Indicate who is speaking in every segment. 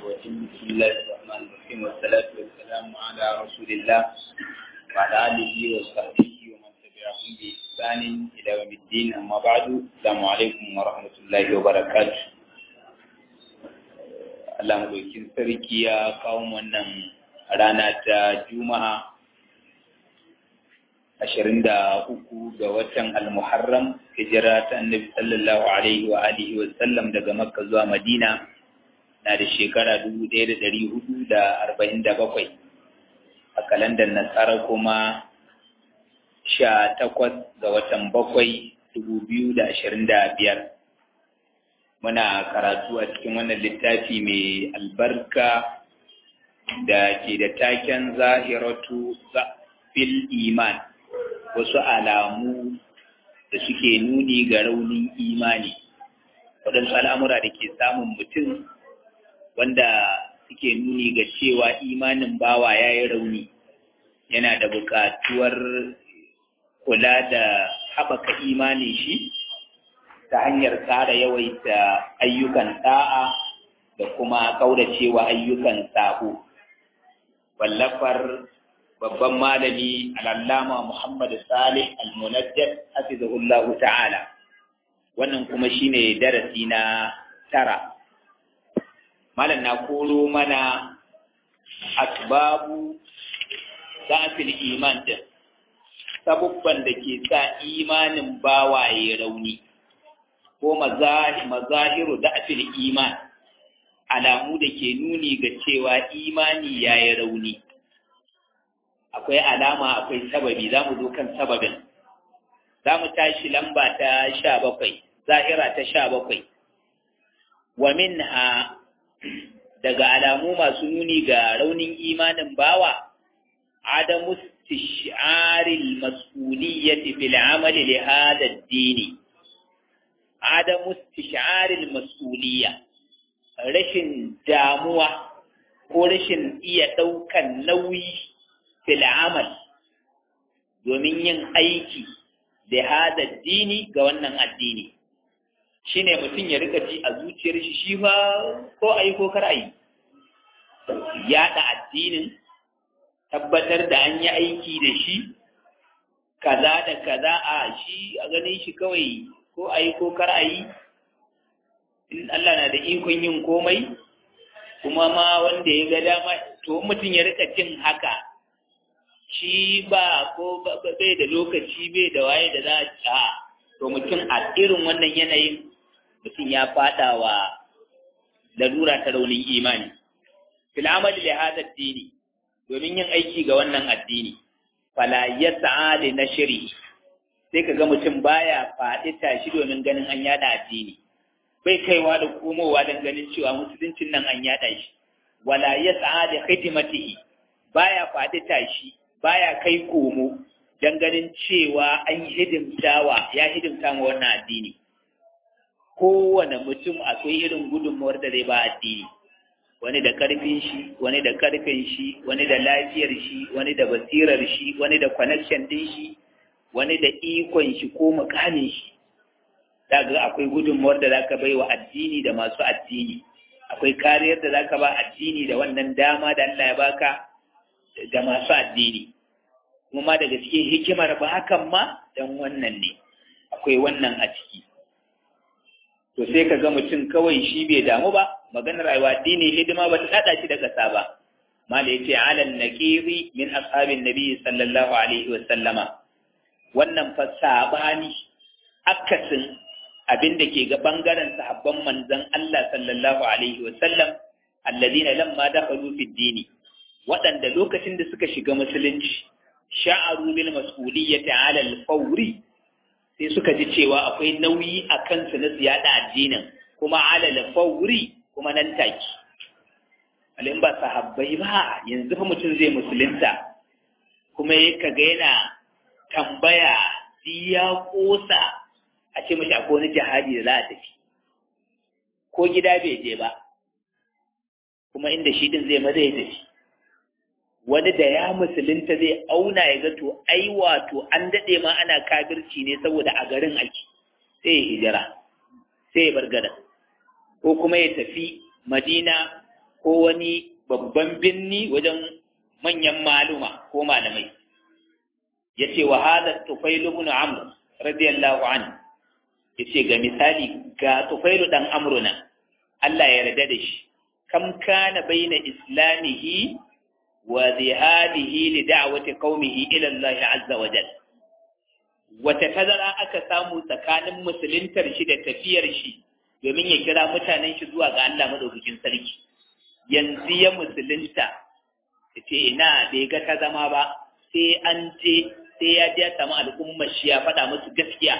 Speaker 1: الرجيم بسم الله الرحمن الرحيم والصلاة والسلام على رسول الله وعلى آله وصحبه ومن تبعهم بإحسان إلى يوم الدين أما بعد السلام عليكم ورحمة الله وبركاته Allah madaukin sarki ya kawo wannan rana ta Juma'a ashirin da uku ga watan Al-Muharram hijira ta Annabi sallallahu alaihi wa alihi wa sallam daga Makka zuwa Madina na da shekara dubu ɗaya da ɗari hudu da arba'in da bakwai a kalandar Nasara kuma sha takwas ga watan bakwai dubu biyu da ashirin da biyar muna karatu a cikin wannan littafi mai albarka da ke da taken zahiratu fil iman wasu alamu da suke nuni ga raunin imani waɗansu al'amura da ke samun mutum wanda suke nuni ga cewa imanin bawa ya yi rauni yana da buƙatuwar kula da haɓaka imanin shi ta hanyar tsara yawaita ayyukan da'a da kuma kauracewa ayyukan sabo wallafar babban malami al'allama Muhammad Salih al-Munajjad hafizahullahu ta'ala wannan kuma shine darasi na tara malam na koro mana asbabu zafil iman din sabubban da ke sa imanin bawaye rauni ko mazahiru da afil iman alamu da ke nuni ga cewa imani ya yi rauni akwai alama akwai sababi za mu zo kan sababin za mu tashi lamba ta sha bakwai zahira ta sha bakwai wa minha daga alamu masu nuni ga raunin imanin bawa adamu istish'aril mas'uliyyati fil amali li hada ad-dini adamu istish'aril mas'uliyya rashin damuwa ko rashin iya ɗaukan nauyi fil amal domin yin aiki da hada dini ga wannan addini shine mutum ya rika ji a zuciyar shi shi fa ko ayi ko kar ayi yaɗa addinin tabbatar da an yi aiki da shi kaza da kaza a shi a ganin shi kawai ko a yi ko kar a yi in Allah na da ikon yin komai kuma ma wanda ya ga dama to mutum ya rika jin haka shi ba ko bai da lokaci bai da waye da za a to mutum a irin wannan yanayin mutum ya fada wa larura ta raunin imani fil amali li hada dini domin yin aiki ga wannan addini fala yas'a li nashri sai ka ga mutum baya faɗi tashi domin ganin an yada addini bai kaiwa da komowa don ganin cewa musuluncin nan an yada shi wala ya da khidmatihi baya faɗi tashi baya kai komo don ganin cewa an hidimtawa ya hidimta ma wannan addini kowane mutum akwai irin gudunmawar da zai ba addini wani da karfin shi wani da karfin shi wani da lafiyar shi wani da basirar shi wani da connection din shi wani da ikon shi ko mukamin shi daga akwai gudunmuwar da zaka bai wa addini da masu addini akwai kariyar da zaka ba addini da wannan dama da Allah ya baka da masu addini kuma daga cikin hikimar ba hakan ma dan wannan ne akwai wannan a ciki to sai ka ga mutum kawai shi bai damu ba maganar aiwa addini hidima ba ta kada shi da kasa ba mala yace alal naqiri min ashabin nabi sallallahu alaihi wa sallama wannan fa sabani akasin abin da ke ga bangaren sahabban manzon Allah sallallahu alaihi wa sallam alladhina lamma dakhalu fi dini waɗanda lokacin da suka shiga musulunci sha'aru bil mas'uliyyati 'ala al-fawri sai suka ji cewa akwai nauyi a kansu na ziyada addinin kuma 'ala al-fawri kuma nan take alin ba sahabbai ba yanzu fa mutum zai musulunta kuma ya kaga yana tambaya ya kosa a ce mashi akwai wani jihadi da za a tafi ko gida bai je ba kuma inda shi din zai maza ya tafi wani da ya musulunta zai auna ya ga to ai wato an daɗe ma ana kafirci ne saboda a garin ake sai ya hijira sai ya bar garin ko kuma ya tafi madina ko wani babban binni wajen manyan maluma ko malamai yace wa hada tufail ibn amr radiyallahu anhu yace ga misali ga tufail dan amruna Allah ya yarda da shi kam kana baina islamihi wa zihadihi li da'wati qaumihi ila Allah azza wa jalla wata tazara aka samu tsakanin musuluntar shi da tafiyar shi domin ya kira mutanen shi zuwa ga Allah madaukakin sarki yanzu ya musulunta ce ina bai ga ta zama ba sai an je sai ya je samu al'ummar shi ya faɗa musu gaskiya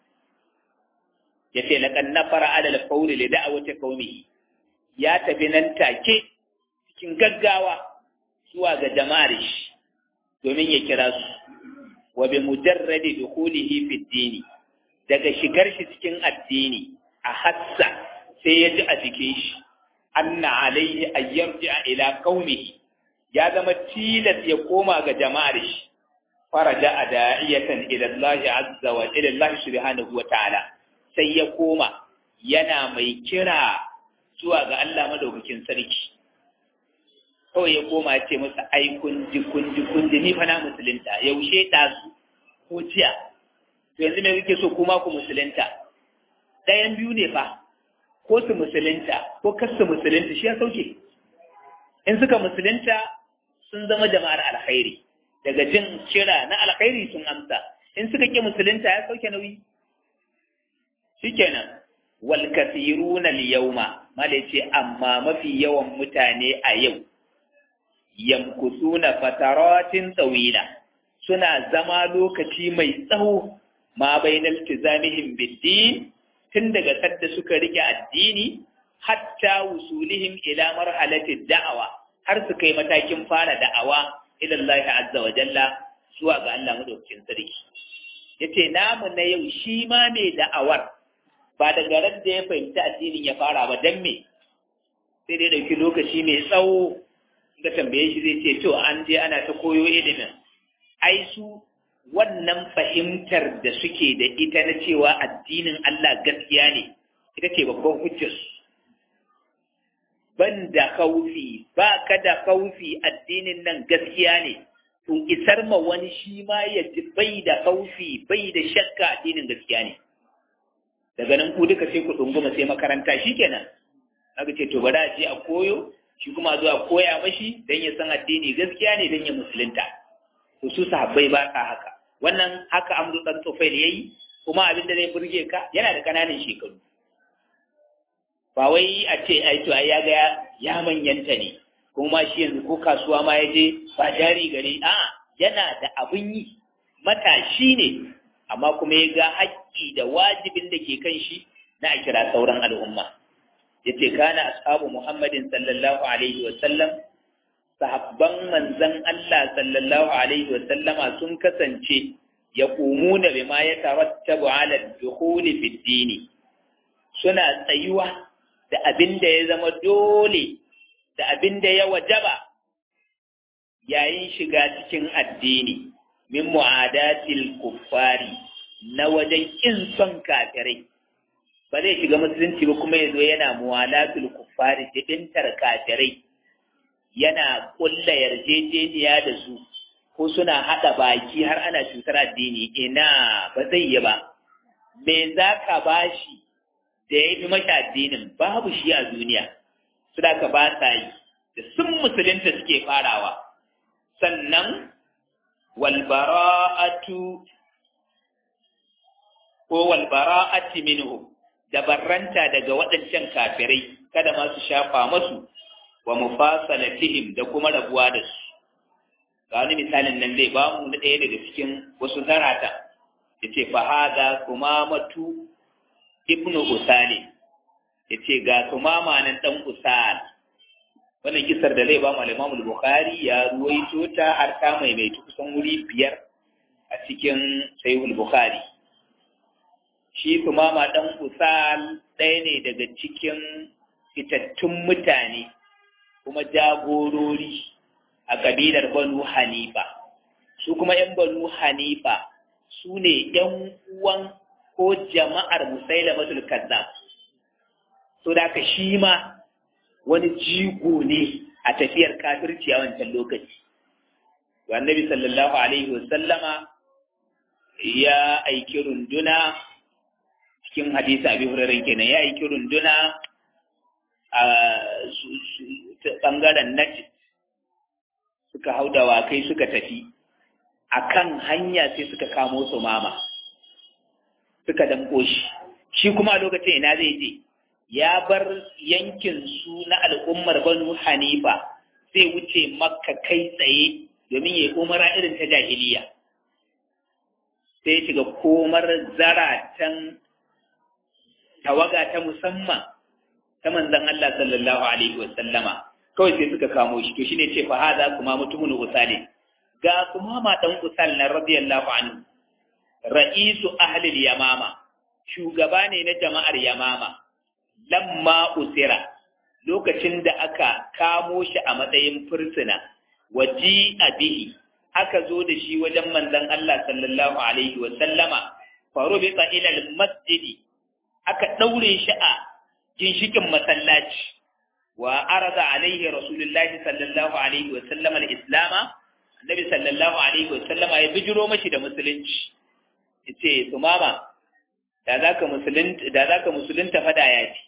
Speaker 1: ya ce laqad nafara ala al-qawli li da'wati qaumihi ya tafi nan take cikin gaggawa zuwa ga jama'ar shi domin ya kira su wa bi mujarradi dukhulihi fi dini daga shigar shi cikin addini a hassa sai ya ji a jikin shi anna alaihi an yarji'a ila qaumihi ya zama tilas ya koma ga jama'ar shi faraja ada'iyatan ila Allah azza wa ila Allah subhanahu wa ta'ala sai ya koma yana mai kira zuwa ga Allah madaukakin sarki kawai ya koma ce masa ai kunji kunji kunji ni fa na musulunta yaushe ɗazu ko jiya to yanzu me kuke so kuma ku musulunta ɗayan biyu ne fa ko su musulunta ko kar su musulunta shi ya sauke in suka musulunta sun zama jama'ar alkhairi daga jin kira na alkhairi sun amsa in suka ke musulunta ya sauke nauyi shikenan wal kathiruna al yawma mala ce amma mafi yawan mutane a yau yamkusuna fataratin tsawila suna zama lokaci mai tsawo ma bainal tizamihim biddin tun daga sadda suka rike addini hatta wusulihim ila marhalatid da'awa har su kai matakin fara da'awa ila Allah azza wa jalla zuwa ga Allah madaukakin sarki yace namu na yau shi ma mai da'awar ba daga ran da ya fahimci addinin ya fara ba dan me sai dai dauki lokaci mai tsawo ga tambaye shi zai ce to an je ana ta koyo ilimin ai su wannan fahimtar da suke da ita na cewa addinin Allah gaskiya ne ita ce babban hujjar ban da kaufi ba ka da kaufi addinin nan gaskiya ne to isar ma wani shi ma ya ji bai da kaufi bai da shakka addinin gaskiya ne daga nan ku duka sai ku dunguma sai makaranta shikenan aka ce to bari a je a koyo shi kuma zuwa koya mashi don ya san addini gaskiya ne don ya musulunta to su sahabbai ba sa haka wannan haka amru dan tufail yayi kuma abin da zai burge ka yana da kananan shekaru ba wai a ce ai to ai ya ga ya manyanta ne kuma shi yanzu ko kasuwa ma ya je ba jari gare a yana da abin yi matashi ne amma kuma ya ga haƙƙi da wajibin da ke kan shi na a kira sauran al'umma yace kana ashabu muhammadin sallallahu alaihi wa sallam sahabban manzon Allah sallallahu alaihi wa sallama sun kasance yaqumuna bima yatarattabu ala ad-dukhul fi ad suna tsayuwa da abin da ya zama dole da abin da ya wajaba yayin shiga cikin addini min mu'adatil kuffari na wajen kin son kafirai ba zai shiga musulunci ba kuma yazo yana muwalatul kuffari jibintar kafirai yana kulla yarjejeniya da su ko suna hada baki har ana cutar addini ina ba zai yi ba me za ka bashi da ya fi mashi addinin babu shi a duniya su da ka ba sa yi da sun musulunta suke farawa sannan walbara'atu ko walbara'ati minhum da barranta daga waɗancan kafirai kada ma su shafa masu wa mufasalatihim da kuma rabuwa da su ga wani misalin nan zai ba mu na ɗaya daga cikin wasu zarata yace fa hada kumamatu ibnu usali yace ga kumama nan dan usal wannan kisar da zai ba mu al-Imam al-Bukhari ya ruwaito ta har ta mai mai kusan wuri biyar a cikin Sahih al-Bukhari shi kumama dan usal ɗaya ne daga cikin fitattun mutane kuma jagorori a kabilar Banu Hanifa su kuma ‘yan Banu Hanifa su ne ‘yan uwan ko jama'ar Musailamatul Kazzab so da ka shi ma wani jigo ne a tafiyar kafirci a wancan lokaci to annabi sallallahu alaihi wasallama ya aiki runduna cikin hadisi abi hurairah kenan ya aiki runduna a bangaren najd suka hau dawakai suka tafi akan hanya sai suka kamo su mama suka damko shi shi kuma a lokacin ina zai je ya bar yankin su na al'ummar banu hanifa sai wuce makka kai tsaye domin ya umara irin ta jahiliya sai shiga komar zaratan tawaga ta musamman ta manzon Allah sallallahu alaihi wa sallama kawai sai suka kamo shi to shine ce fa hada kuma mutumun usali ga kuma ma dan usal na radiyallahu anhu ra'isu ahli yamama shugaba ne na jama'ar yamama lamma usira lokacin da aka kamo shi a matsayin fursuna waji abihi aka zo da shi wajen manzon Allah sallallahu alaihi wa sallama farubita ila masjidi aka daure shi a ginshikin masallaci wa arada alaihi rasulullahi sallallahu alaihi wa sallama al-islama annabi sallallahu alaihi wa sallama ya bijiro mashi da musulunci yace sumama da zaka musulunta da zaka musulunta fada ya ci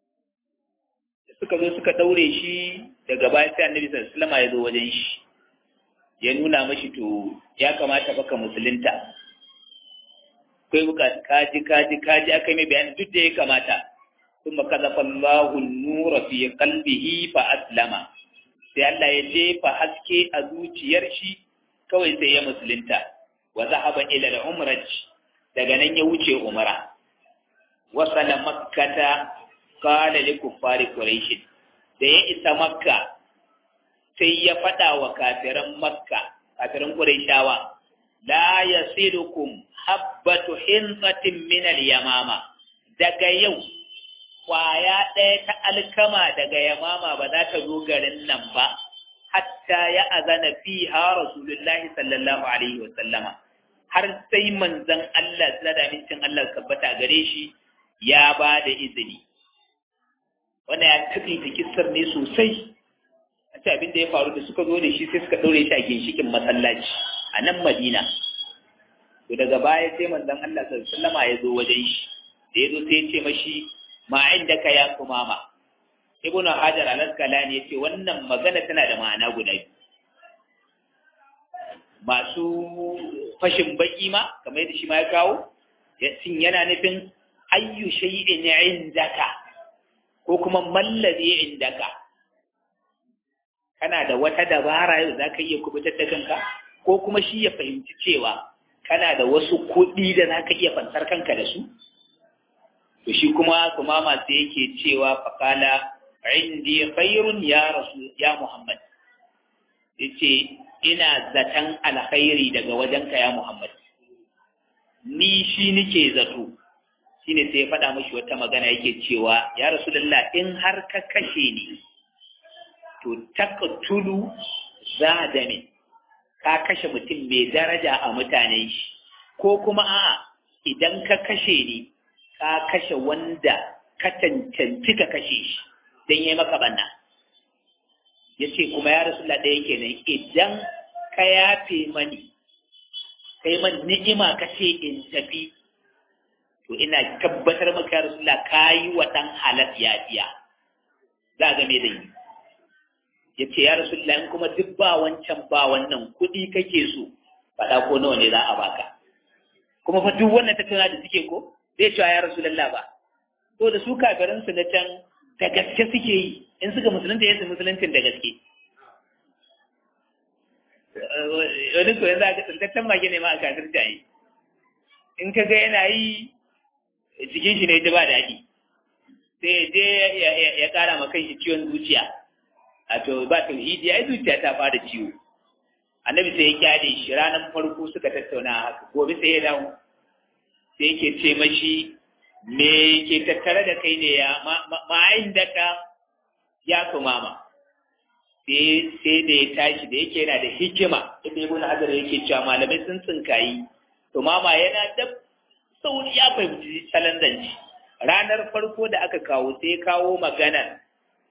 Speaker 1: suka zo suka daure shi daga baya sai annabi sallallahu alaihi wa sallama ya zo wajen shi ya nuna mashi to ya kamata baka musulunta kai bukatu kaji kaji kaji aka mai bayani duk da ya kamata kuma kazafa Allahu nura fi qalbihi fa aslama sai Allah ya jefa haske a zuciyar shi kawai sai ya musulunta wa zahaba ila al-umrah daga nan ya wuce umara wasala makkata qala li kuffari quraish da ya isa makka sai ya faɗa wa kafiran makka kafiran quraishawa la yasilukum habbatu hinsatin min al-yamama daga yau kwaya ɗaya ta alkama daga yamama ba za ta zo garin nan ba hatta ya azana fiha rasulullahi sallallahu alaihi wa sallama har sai manzon Allah da mincin Allah tabbata gare shi ya ba da izini wanda ya taƙaita kissar ne sosai a ce abin da ya faru da suka zo da shi sai suka ɗaure shi a ginshikin masallaci a nan madina to daga baya sai manzon Allah sallallahu ya zo wajen shi da ya zo sai ya ce mashi ma inda ka ya kumama ibn hajar al-asqalani yace wannan magana tana da ma'ana guda biyu masu fashin baki ma kamar yadda shi ma ya kawo yasin yana nufin ayyu shay'in indaka ko kuma mallazi indaka kana da wata dabara yau za ka iya kubutar da kanka ko kuma shi ya fahimci cewa kana da wasu kuɗi da za ka iya fansar kanka da su to shi kuma kuma masu yake cewa faƙala indi khairun ya rasu ya muhammad yace ina zaton alkhairi daga wajenka ya muhammad ni shi nike zato shine sai ya faɗa mashi wata magana yake cewa ya rasulullah in har ka kashe ni to taqtulu zadami ka kashe mutum mai daraja a mutanen shi ko kuma a idan ka kashe ni ka kashe wanda ka cancanci ka kashe shi don yi maka banna ya ce kuma ya rasu ɗaya kenan idan ka yafe mani kai man ni'ima ka ce in tafi to ina tabbatar maka ya rasu ka yi wa ɗan halat yafiya za ga me da yi ya ce ya rasu in kuma duk ba wancan ba wannan kuɗi kake so faɗa ko nawa ne za a baka kuma fa duk wannan tattauna da suke ko zai cewa ya rasu lalla ba to da su kafirin su na can da gaske suke yi in suka musulunta ya su musuluncin da gaske wani ko yanzu aka tsintaccen mage ne ma a kafir ta yi in ka ga yana yi jikin shi ne ta ba daɗi sai je ya ƙara ma kan shi ciwon zuciya a to ba tauhidi ai zuciya ta fara ciwo annabi sai ya kyale shi ranar farko suka tattauna haka gobe sai ya dawo sai yake ce mashi me ke tattare da kai ne ya ma'ayin da ka ya kumama sai da ya tashi da yake yana da hikima inda ibn hajar yake cewa malamai sun tsinkayi to mama yana da sauri ya fahimci salon zance ranar farko da aka kawo sai kawo magana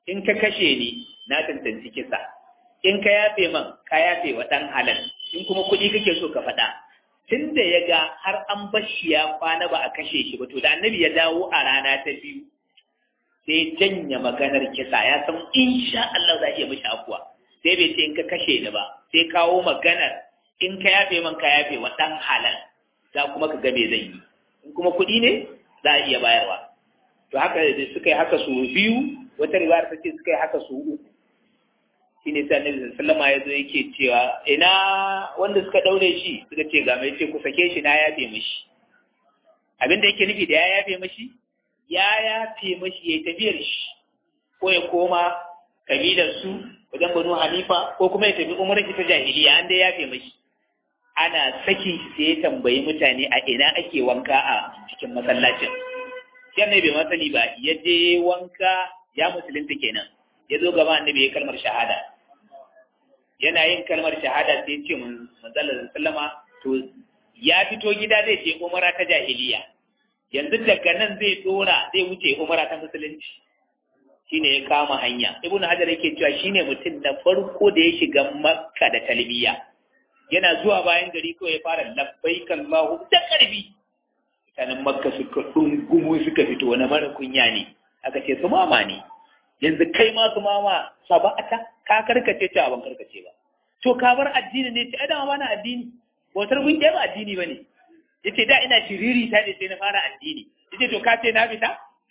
Speaker 1: in ka kashe ni na tantance kisa in ka yafe man ka yafe wa ɗan halal in kuma kuɗi kake so ka faɗa tun da ya ga har an bashi ya kwana ba a kashe shi ba to da annabi ya dawo a rana ta biyu sai janya maganar kisa ya san insha Allah za a iya mishi afuwa sai bai ce in ka kashe ni ba sai kawo maganar in ka yafe man ka yafe wa ɗan halal za kuma ka ga me zan yi in kuma kuɗi ne za a iya bayarwa to haka da suka yi haka su biyu wata riwayar ta ce suka yi haka su uku shi ne sai annabi sallama ya zo yake cewa ina wanda suka daure shi suka ce ga mai ce ku sake shi na yafe mishi abin da yake nufi da ya yafe mishi ya yafe mishi ya tafiyar shi ko ya koma kabilar su wajen banu hanifa ko kuma ya tafi umar ta jahiliya an dai yafe mishi ana saki sai ya tambayi mutane a ina ake wanka a cikin masallacin shi annabi bai masani ba ya je wanka ya musulunta kenan ya zo gaba annabi ya kalmar shahada yana yin kalmar shahada sai ce mun manzalar sallama to ya fito gida zai je umara ta jahiliya yanzu daga nan zai dora zai wuce umara ta musulunci shine ya kama hanya ibn hajar yake cewa shine mutum na farko da ya shiga makka da talbiya yana zuwa bayan gari ko ya fara labbaik Allahu da karbi mutanen makka suka dungumu suka fito wani mara kunya ne aka ce su mama ne yanzu kai ma su mama saba'ata ka karkace ta ban karkace ba to ka bar addini ne ta adama bana addini bautar gungiya ba addini bane yace da ina shiriri ta ne sai na fara addini yace to ka ce na fita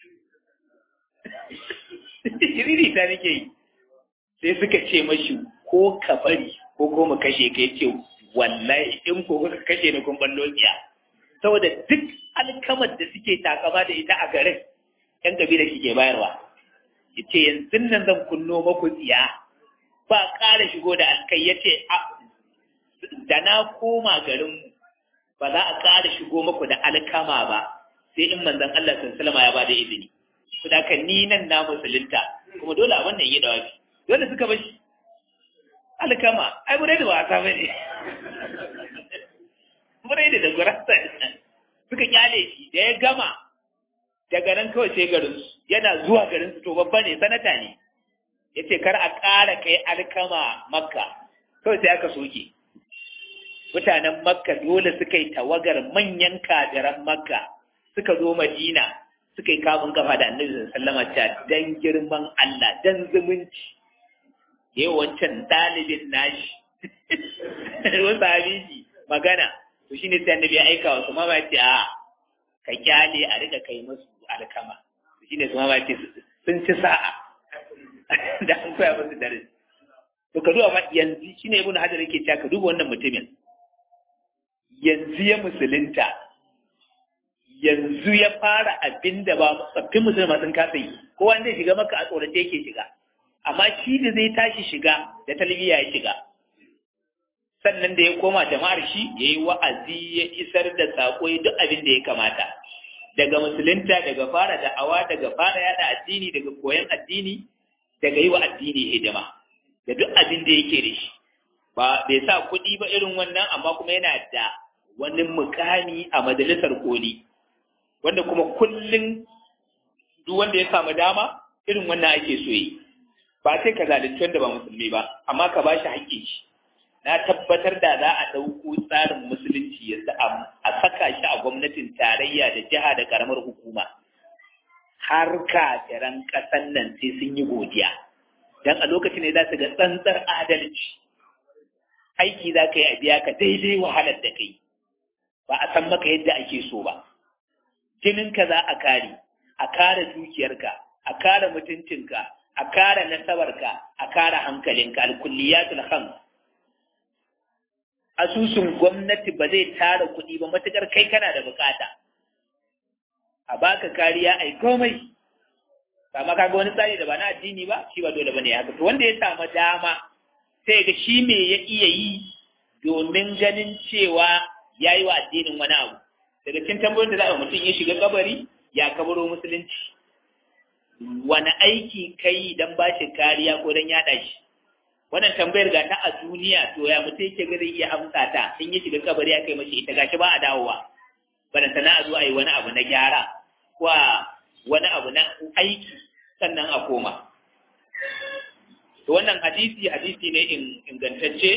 Speaker 1: shiriri ta nake yi sai suka ce mashi ko ka bari ko ko mu kashe ka yace wallahi in ko kuka kashe ni kun ballo tsiya saboda duk alkamar da suke takama da ita a garin yan kabila ke bayarwa yace yanzu nan zan kunno maku tsiya ba ƙara shigo da alkai yace da na koma garinmu ba za a ƙara shigo maku da alkama ba sai in manzon Allah sallallahu ya bada izini to da kan ni nan na musulunta kuma dole a wannan yi dawafi dole suka bashi alkama ai bude da wasa bane bude da gurasa suka kyale shi da ya gama daga nan kawai sai garin yana zuwa garin su to babba ne sanata ne yace kar a ƙara kai alkama makka kawai sai aka soke mutanen makka dole suka yi tawagar manyan kadiran makka suka zo madina suka yi kamun kafa da annabi sallama ta dan girman Allah dan zumunci yayi wancan dalibin nashi wasu habiji magana to shine sai annabi ya aika wa su ma ba ce a ka kyale a rika kai musu alkama shine su ma ba ce sun ci sa'a da an koya musu darasi to ka duba yanzu shine ibnu hajar yake cewa ka duba wannan mutumin yanzu ya musulunta yanzu ya fara abin da ba tsaffin musulma sun kasa yi kowa zai shiga maka a tsorace yake shiga amma shi da zai tashi shiga da talbiya ya shiga sannan da ya koma jama'ar shi ya yi wa'azi ya isar da saƙo ya duk abin da ya kamata daga musulunta daga fara da'awa daga fara yada addini daga koyon addini daga yi wa addini hidima da duk abin da yake da shi ba bai sa kuɗi ba irin wannan amma kuma yana da wani mukami a majalisar koli wanda kuma kullum duk wanda ya samu dama irin wannan ake so yi ba sai ka zalunci wanda ba musulmi ba amma ka ba shi haƙƙin shi na tabbatar da za a ɗauko tsarin musulunci ya a saka shi a gwamnatin tarayya da jiha da ƙaramar hukuma har kafiran ƙasan nan sai sun yi godiya don a lokacin ne za su ga tsantsar adalci aiki za ka yi a biya ka daidai wahalar da kai ba a san maka yadda ake so ba jininka za a kare a kare dukiyarka a kare mutuncinka a kare nasabarka a kare hankalinka alkulliyatul khams asusun gwamnati ba zai tara kuɗi ba matukar kai kana da bukata a baka kariya ai komai amma kaga wani tsari da ba na addini ba shi ba dole bane haka to wanda ya samu dama sai ga shi me ya iya yi domin ganin cewa ya yi wa addinin wani abu daga cikin tambayoyin da za a mutum ya shiga kabari ya kabaro musulunci wani aiki kai don ba shi kariya ko don yaɗa shi wannan tambayar ga ta a duniya to ya mutum yake ga zai iya amsa ta in ya shiga kabari ya kai mashi ita gashi ba a dawowa bana sana a zo a yi wani abu na gyara ko wani abu na aiki sannan a koma to wannan hadisi hadisi ne ingantacce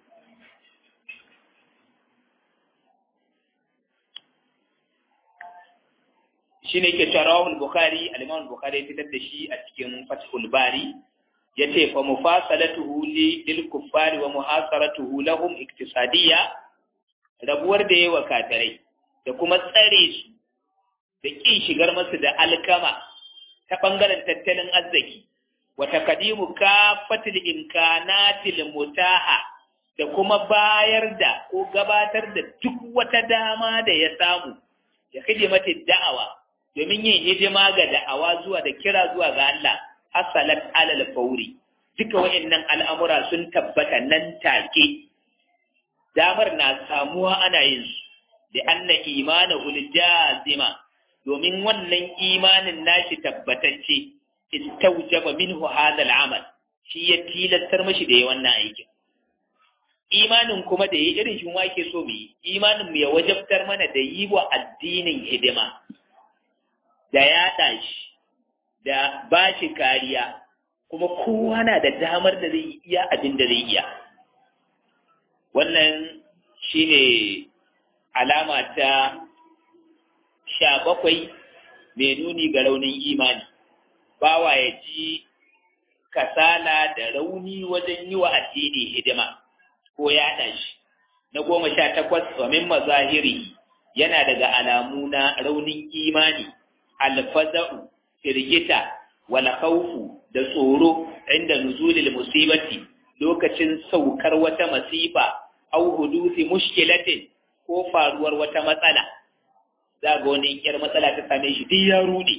Speaker 1: shi ne ke cewa rawahul bukhari al-imam bukhari ya fitar da shi a cikin fathul bari yace fa mufasalatuhu li lil kuffari wa muhasaratuhu lahum iktisadiyya rabuwar da yawa kafirai da kuma tsare su da kin shigar masu da alkama ta bangaren tattalin arziki wa taqdimu kafatil imkanatil mutaha da kuma bayar da ko gabatar da duk wata dama da ya samu ya mata da'awa domin yin hidima ga da'awa zuwa da kira zuwa ga Allah hasalat alal fauri duka wayannan al'amura sun tabbata nan take damar na samuwa ana yin su da anna imana ul jazima domin wannan imanin nashi tabbatacce istawjaba minhu hadha al'amal shi ya tilastar mashi da wannan aikin imanin kuma da yi irin shi wake so mu yi imanin mu ya wajabtar mana da yi wa addinin hidima da yaɗa shi da ba shi kariya kuma kowa na da damar da zai iya abin da zai iya wannan shine alama ta sha bakwai mai nuni ga raunin imani bawa ya ji kasala da rauni wajen yi wa addini hidima ko yaɗa shi na goma sha takwas wa min mazahiri yana daga alamu na raunin imani alfaza'u firgita wal khawfu da tsoro inda nuzulil musibati lokacin saukar wata masifa au hudusi mushkilatin ko faruwar wata matsala za ga wani yar matsala ta same shi duk ya rude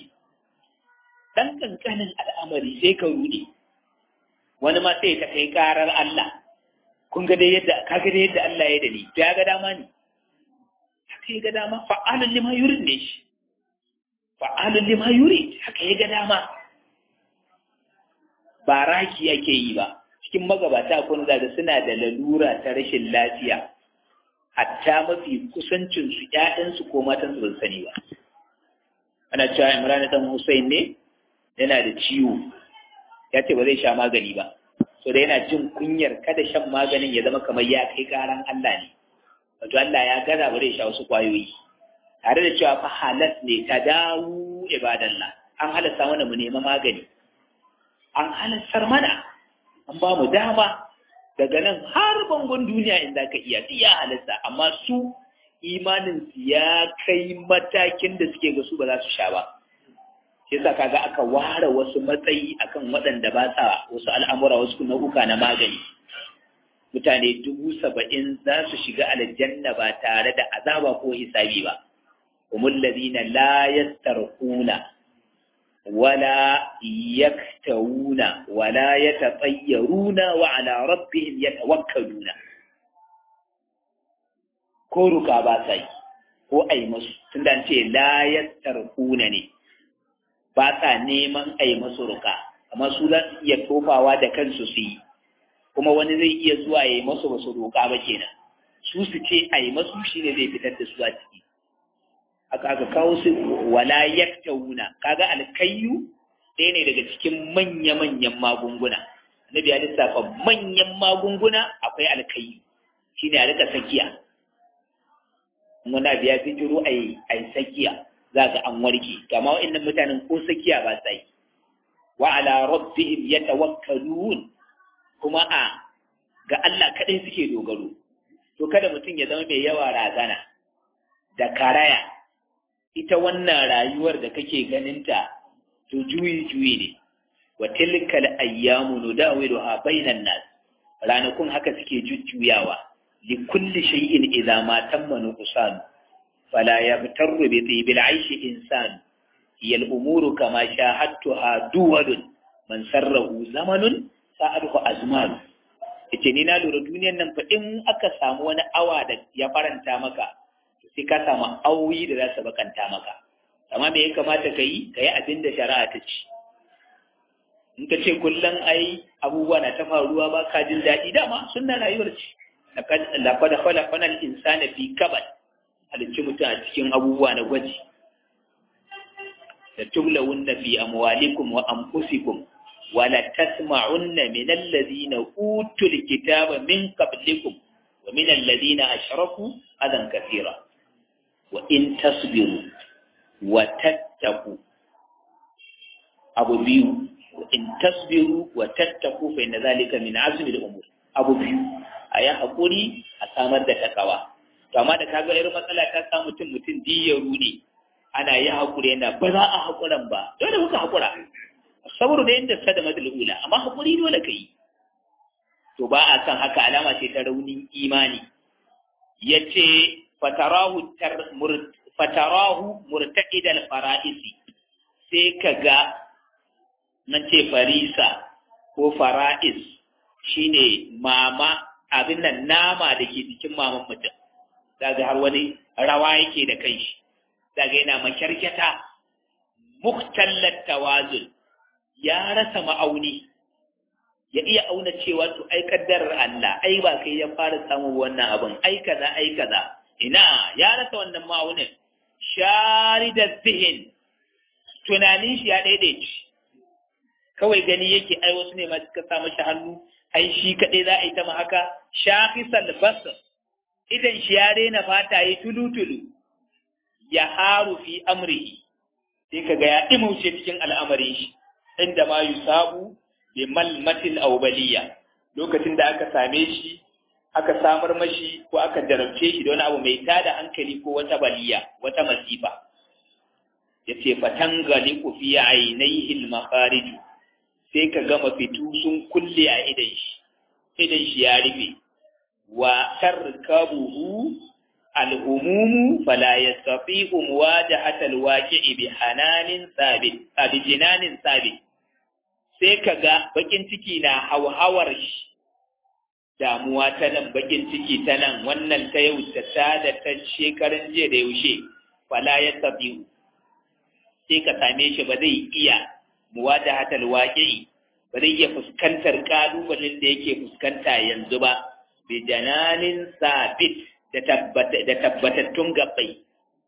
Speaker 1: dan kankanin al'amari sai ka rude wani ma sai ta kai karar Allah kun ga dai yadda kaga dai yadda Allah ya dani to ya ga dama ne haka ya ga dama fa'alun lima yurid ne shi fa'alun lima yurid haka ya ga dama ba raki ake yi ba cikin magabata kun zaga suna da lalura ta rashin lafiya hatta mafi kusancin su ƴaƴansu ko matan su ban sani ba ana cewa Imran dan Hussein ne yana da ciwo ya ce ba zai sha magani ba so da yana jin kunyar kada shan maganin ya zama kamar ya kai karan Allah ne wato Allah ya gaza ba zai sha wasu kwayoyi tare da cewa fa halas ne ta dawo ibadallah an halasta mana mu nema magani an halastar mana an ba mu dama daga nan har bangon duniya inda ka iya duk ya halasta amma su imanin su ya kai matakin da suke ga su ba za su sha ba shi yasa kaga aka ware wasu matsayi akan waɗanda ba sa wasu al'amura wasu nau'uka na magani mutane dubu saba'in za su shiga aljanna ba tare da azaba ko hisabi ba humul ladina la yastarquna wala yaktawuna wala yatatayyaruna wa ala rabbihim yatawakkaluna ko ruka ba sai ko ai musu tunda an ce la yastarquna ne ba sa neman ai musu ruka amma su za su iya tofawa da kansu su yi kuma wani zai iya zuwa ya yi masu ba su roƙa ba kenan su su ce a yi masu shi ne zai fitar da su a ciki aka aka kawo su wala yaktawuna kaga alkayyu ɗaya ne daga cikin manya-manyan magunguna annabi ya lissafa manyan magunguna akwai alkayyu shine a rika sakiya wani abu ya fitiro a yi sakiya za ga an warke kama wa'annan mutanen ko sakiya ba sa yi wa ala rabbihim yatawakkalun kuma a ga Allah kaɗai suke dogaro to kada mutum ya zama mai yawa razana da karaya ita wannan rayuwar da kake ganinta to juyi juyi ne wa tilkal ayyamu nudawiluha bainan nas ranakun haka suke jujjuyawa li kulli shay'in idza ma tamma nuqsan fala yabtaru bi tibil aishi insan hiya al umuru kama shahadtuha duwadun man sarrahu zamanun sa'adhu azman yace ni na lura duniyar nan fa in aka samu wani awa da ya faranta maka sai ka samu auyi da za su bakanta maka amma me ya kamata ka yi ka yi abin da shari'a ta ci in ka ce kullum ai abubuwa na ta faruwa ba ka jin daɗi dama sunna rayuwar ce laqad khalaqna al-insana fi kabad halicci mutum a cikin abubuwa na gwaji da tublawunna fi amwalikum wa anfusikum wala tasma'unna min alladhina utul kitaba min qablikum wa min alladhina ashraku adan kathira wa in tasbiru wa tattaqu abu biyu in tasbiru wa tattaku fa inna zalika min azmi al-umur abu biyu ayi hakuri a samar da takawa to amma da kaga irin matsala ta samu mutum mutum diyaru ne ana yi hakuri yana ba za a hakuran ba dole kuka hakura saboda da yadda sada madal ula amma hakuri dole kai to ba a san haka alama ce ta raunin imani yace fatarahu tar fatarahu murtaqid al-fara'isi sai kaga nan ce farisa ko fara'is shine mama abin nan nama da ke jikin maman mutum daga har wani rawa yake da kai shi daga yana makyarkyata muktallat tawazun ya rasa ma'auni ya iya auna cewa to ai kaddarar Allah ai ba kai ya fara samun wannan abin ai kaza ai kaza ina ya rasa wannan ma'aunin sharidat zihin tunanin shi ya daidaici kawai gani yake ai wasu ne ma suka sa mashi hannu ai shi kaɗai za a yi ta ma haka shafisal basar idan shi ya rena fata yi tulu-tulu ya haru fi amrihi sai ka ga ya ɗimauce cikin al'amarin shi inda ma yusabu bi malmatil awbaliya lokacin da aka same shi aka samar mashi ko aka jarabce shi da wani abu mai tada hankali ko wata baliya wata masifa yace fatangali ku fi ainihi al-makharij sai ka gama fitu sun kulle a idan shi idan shi ya rufe wa tarkabuhu al-umumu fala yastati'u muwajahata al-waqi'i bi hananin sabit abi jinanin sabit sai ka ga bakin ciki na hauhawar shi damuwa ta nan bakin ciki ta nan wannan ta yau ta da ta shekarun jiya da yaushe fala yastati'u sai ka same shi ba zai iya muwajahatal waqi'i ba zai iya fuskantar kalubalen da yake fuskanta yanzu ba bi jananin sabit da tabbata da tabbatattun gabbai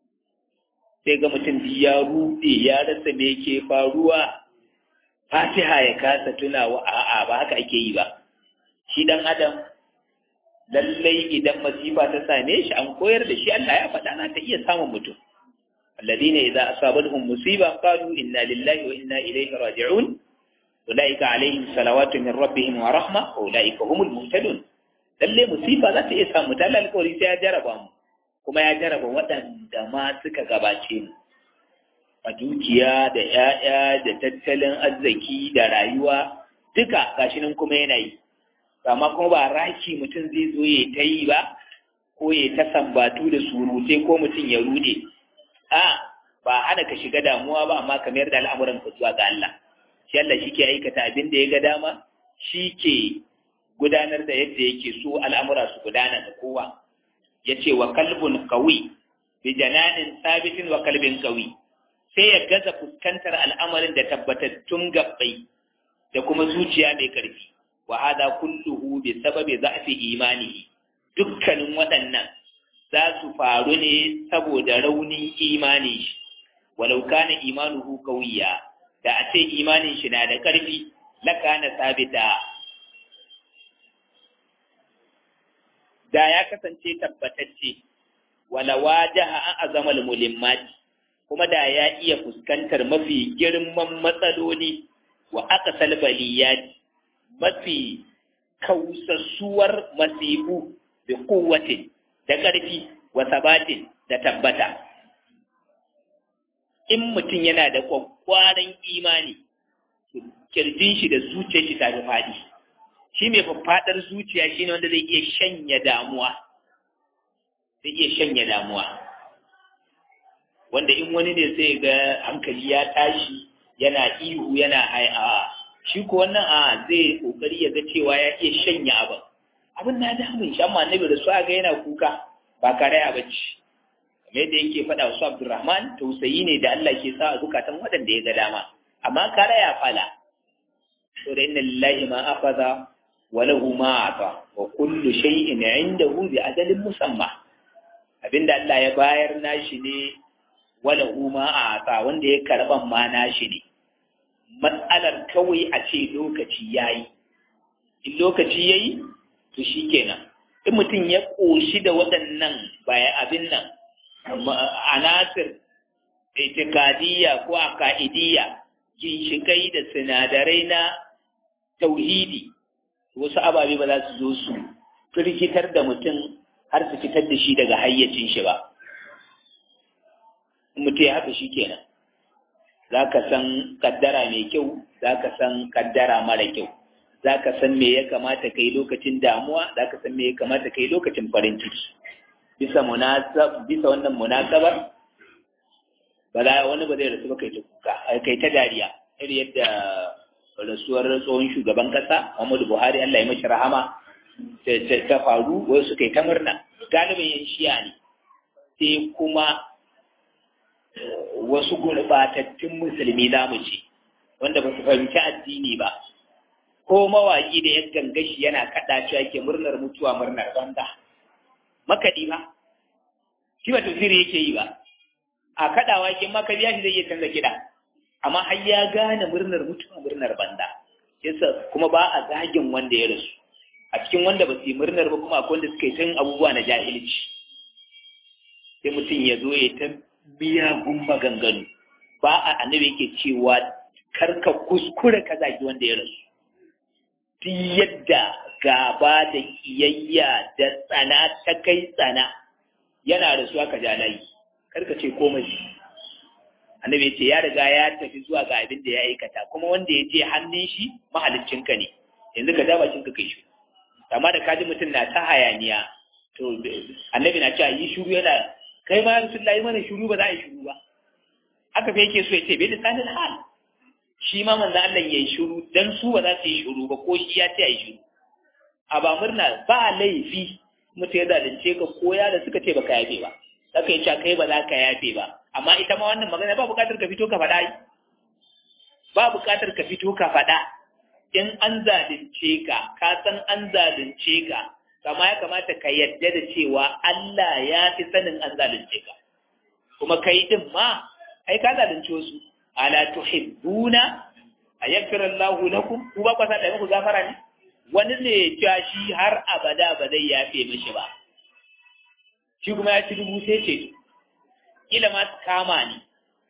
Speaker 1: sai ga mutum ya rude ya rasa me yake faruwa fatiha ya kasa tunawa a'a ba haka ake yi ba shi dan adam lallai idan masifa ta same shi an koyar da shi Allah ya faɗa na ta iya samun mutum الذين إذا أصابتهم مصيبة قالوا إنا لله وإنا إليه راجعون أولئك عليهم صلوات من ربهم ورحمة أولئك هم المهتدون lalle musifa za ta iya samu ta alƙawari sai ya jaraba mu kuma ya jaraba waɗanda ma suka gabace mu a dukiya da ‘ya'ya da tattalin arziki da rayuwa duka gashi nan kuma yana yi amma kuma ba raki mutum zai zo ya ta yi ba ko ya ta sambatu da surute ko mutum ya rude a ba hana ka shiga damuwa ba amma ka mayar da al'amuran ka zuwa ga Allah shi Allah shi ke aikata abin da ya ga dama shi ke gudanar da yadda yake so al'amura su gudana da kowa ya ce wa kalbun kawi bi jananin sabitin wa kalbin kawi sai ya gaza fuskantar al'amarin da tabbatattun gabbai da kuma zuciya mai karfi wa hada kulluhu bi sababi za'fi imanihi dukkanin waɗannan za su faru ne saboda raunin imani shi walau kana imanuhu qawiya da a ce imanin shi na da ƙarfi lakana sabita da ya kasance tabbatacce wala wajaha an azamal mulimmati kuma da ya iya fuskantar mafi girman matsaloli wa aqsal baliyati mafi kausassuwar masifu bi quwwatin da ƙarfi wa sabatin da tabbata in mutum yana da kwakwaran imani kirjin shi da zuciyar shi ta faɗi shi mai faffaɗar zuciya shi ne wanda zai iya shanya damuwa zai iya shanya damuwa wanda in wani ne sai ga hankali ya tashi yana ihu yana a shi ko wannan a zai kokari ya ga cewa ya iya shanya abin abin na damun shi amma annabi da su ga yana kuka ba karaya bacci kamar yadda yake faɗa wasu Abdurrahman tausayi ne da Allah ke sa a zukatan waɗanda ya ga dama amma karaya fala to da inna lillahi ma akhadha wa lahu ma ata wa kullu shay'in 'indahu bi ajalin musamma abinda Allah ya bayar nashi ne wa lahu ma ata wanda ya karban ma nashi ne matsalar kawai a ce lokaci ya yi in lokaci ya yi to shi kenan in mutum ya ƙoshi da waɗannan bayan abin nan anasir itikadiyya ko aka'idiyya ginshikai da sinadarai na tauhidi wasu ababe ba za su zo su firgitar da mutum har su fitar da shi daga hayyacin shi ba mutum ya haka shi kenan za ka san kaddara mai kyau za ka san kaddara mara kyau za ka san me ya kamata ka yi lokacin damuwa za ka san me ya kamata ka yi lokacin farin ciki bisa bisa wannan munasabar ba za wani ba zai rasu ba kai ta kuka kai ta dariya irin yadda rasuwar tsohon shugaban kasa Muhammadu Buhari Allah ya mashi rahama ta faru wai suka yi ta murna galibin yan shiya ne sai kuma wasu gurbatattun musulmi za mu ce wanda ba su fahimci addini ba ko mawaƙi da ya gangashi yana kaɗa cewa ke murnar mutuwa murnar banda makaɗi ba shi ba tafsiri yake yi ba a kaɗawa ke maka biya shi zai iya canza kiɗa amma har ya gane murnar mutuwa murnar banda yasa kuma ba a zagin wanda ya rasu a cikin wanda ba su yi murnar ba kuma akwai wanda suka yi tun abubuwa na jahilci sai mutum ya zo ya ta miyagun maganganu ba a annabi yake cewa karka kuskure ka zagi wanda ya rasu duk yadda gaba da kiyayya da tsana ta kai tsana yana rasuwa ka ja layi karka ce komai annabi ya ce ya riga ya tafi zuwa ga abin da ya aikata kuma wanda ya je hannun shi mahaliccinka ne yanzu ka ja bakin ka kai shi amma da kaji mutum na ta hayaniya to annabi na cewa yi shuru yana kai ma rasulullahi mana shuru ba za a yi shuru ba haka fa yake so ya ce bai lisanin hal shi ma manzo Allah ya yi shuru dan su ba za su yi shuru ba ko shi ya ce a yi shuru a ba murna ba laifi mutum ya zalunce ka ko ya da suka ce baka yafe ba saka ya ce kai ba za ka yafe ba amma ita ma wannan magana ba buƙatar ka fito ka faɗa ba buƙatar ka fito ka faɗa in an zalunce ka ka san an zalunce ka kama ya kamata ka yadda da cewa Allah ya fi sanin an zalunce ka kuma kai din ma ai ka zalunce wasu ala tuhibbuna ayaghfir Allahu lakum ku ba kwasa da muku gafara ne wani ne ya shi har abada ba zai yafe mishi ba shi kuma ya ci dubu sai ce kila ma kama ni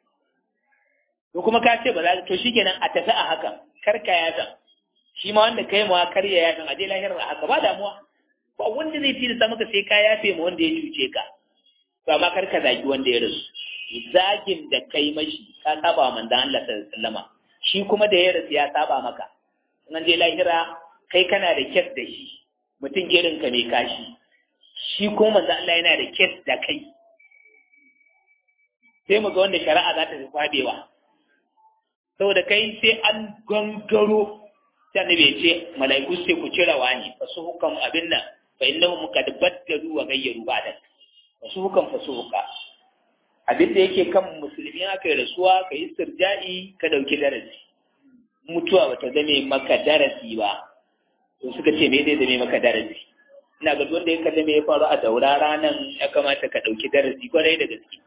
Speaker 1: to kuma ka ce ba za to shikenan a tafi a haka kar ka yafa shi ma wanda kai ma kar ya yafa a je lahirar a haka ba damuwa ba wanda zai tilasta maka sai ka yafe ma wanda ya cuce ka to amma kar ka zagi wanda ya rasu zagin da kai mashi ka saba wa manzon Allah sallallahu alaihi wasallama shi kuma da ya rasu ya saba maka in an je lahira kai kana da kyas da shi mutum irin ka mai kashi shi kuma manzon Allah yana da kyas da kai sai mu ga wanda shari'a za ta fi fadewa saboda kai sai an gangaro sai annabi ya ce mala'iku sai ku cire wani fasu hukan abin nan fa innahum qad baddalu wa ghayyaru ba'da fasu hukan fasu huka abin da yake kan musulmi aka yi rasuwa ka yi sirja'i ka dauki darasi mutuwa bata zame maka darasi ba to suka ce me zai zame maka darasi ina ga wanda ya kalli me ya faru a daura ranan ya kamata ka dauki darasi kwarai da gaske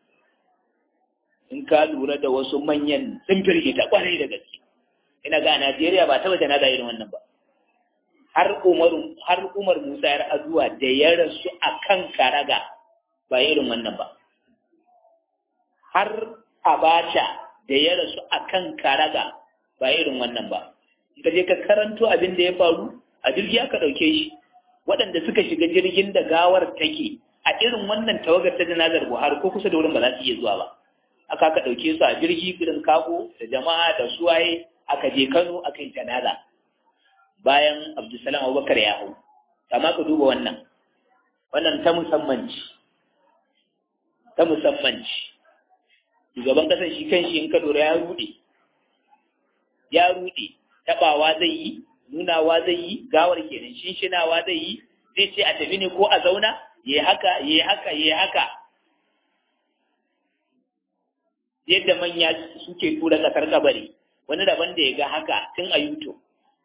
Speaker 1: in ka lura da wasu manyan sun firgita kwarai da gaske ina ga a Najeriya ba taba janaza irin wannan ba har Umar har Umar Musa ya azuwa da ya rasu akan karaga ba irin wannan ba har Abacha da ya rasu akan karaga ba irin wannan ba ka je ka karanto abin da ya faru a jirgi aka dauke shi waɗanda suka shiga jirgin da gawar take a irin wannan tawagar ta janazar Buhari ko kusa da wurin ba za su iya zuwa ba aka aka ɗauke su a jirgi irin kago da jama'a da suwaye aka je Kano aka yi janaza bayan Abdulsalam Abubakar ya hau amma ka duba wannan wannan ta musamman ce ta musamman ce shugaban kasar shi kan shi in ka lura ya rude ya rude tabawa zai yi nunawa zai yi gawar kenan shinshinawa zai yi zai ce a tafi ne ko a zauna yayi haka yayi haka yayi haka yadda manya suke tura kasar kabari wani daban da ya ga haka tun a yuto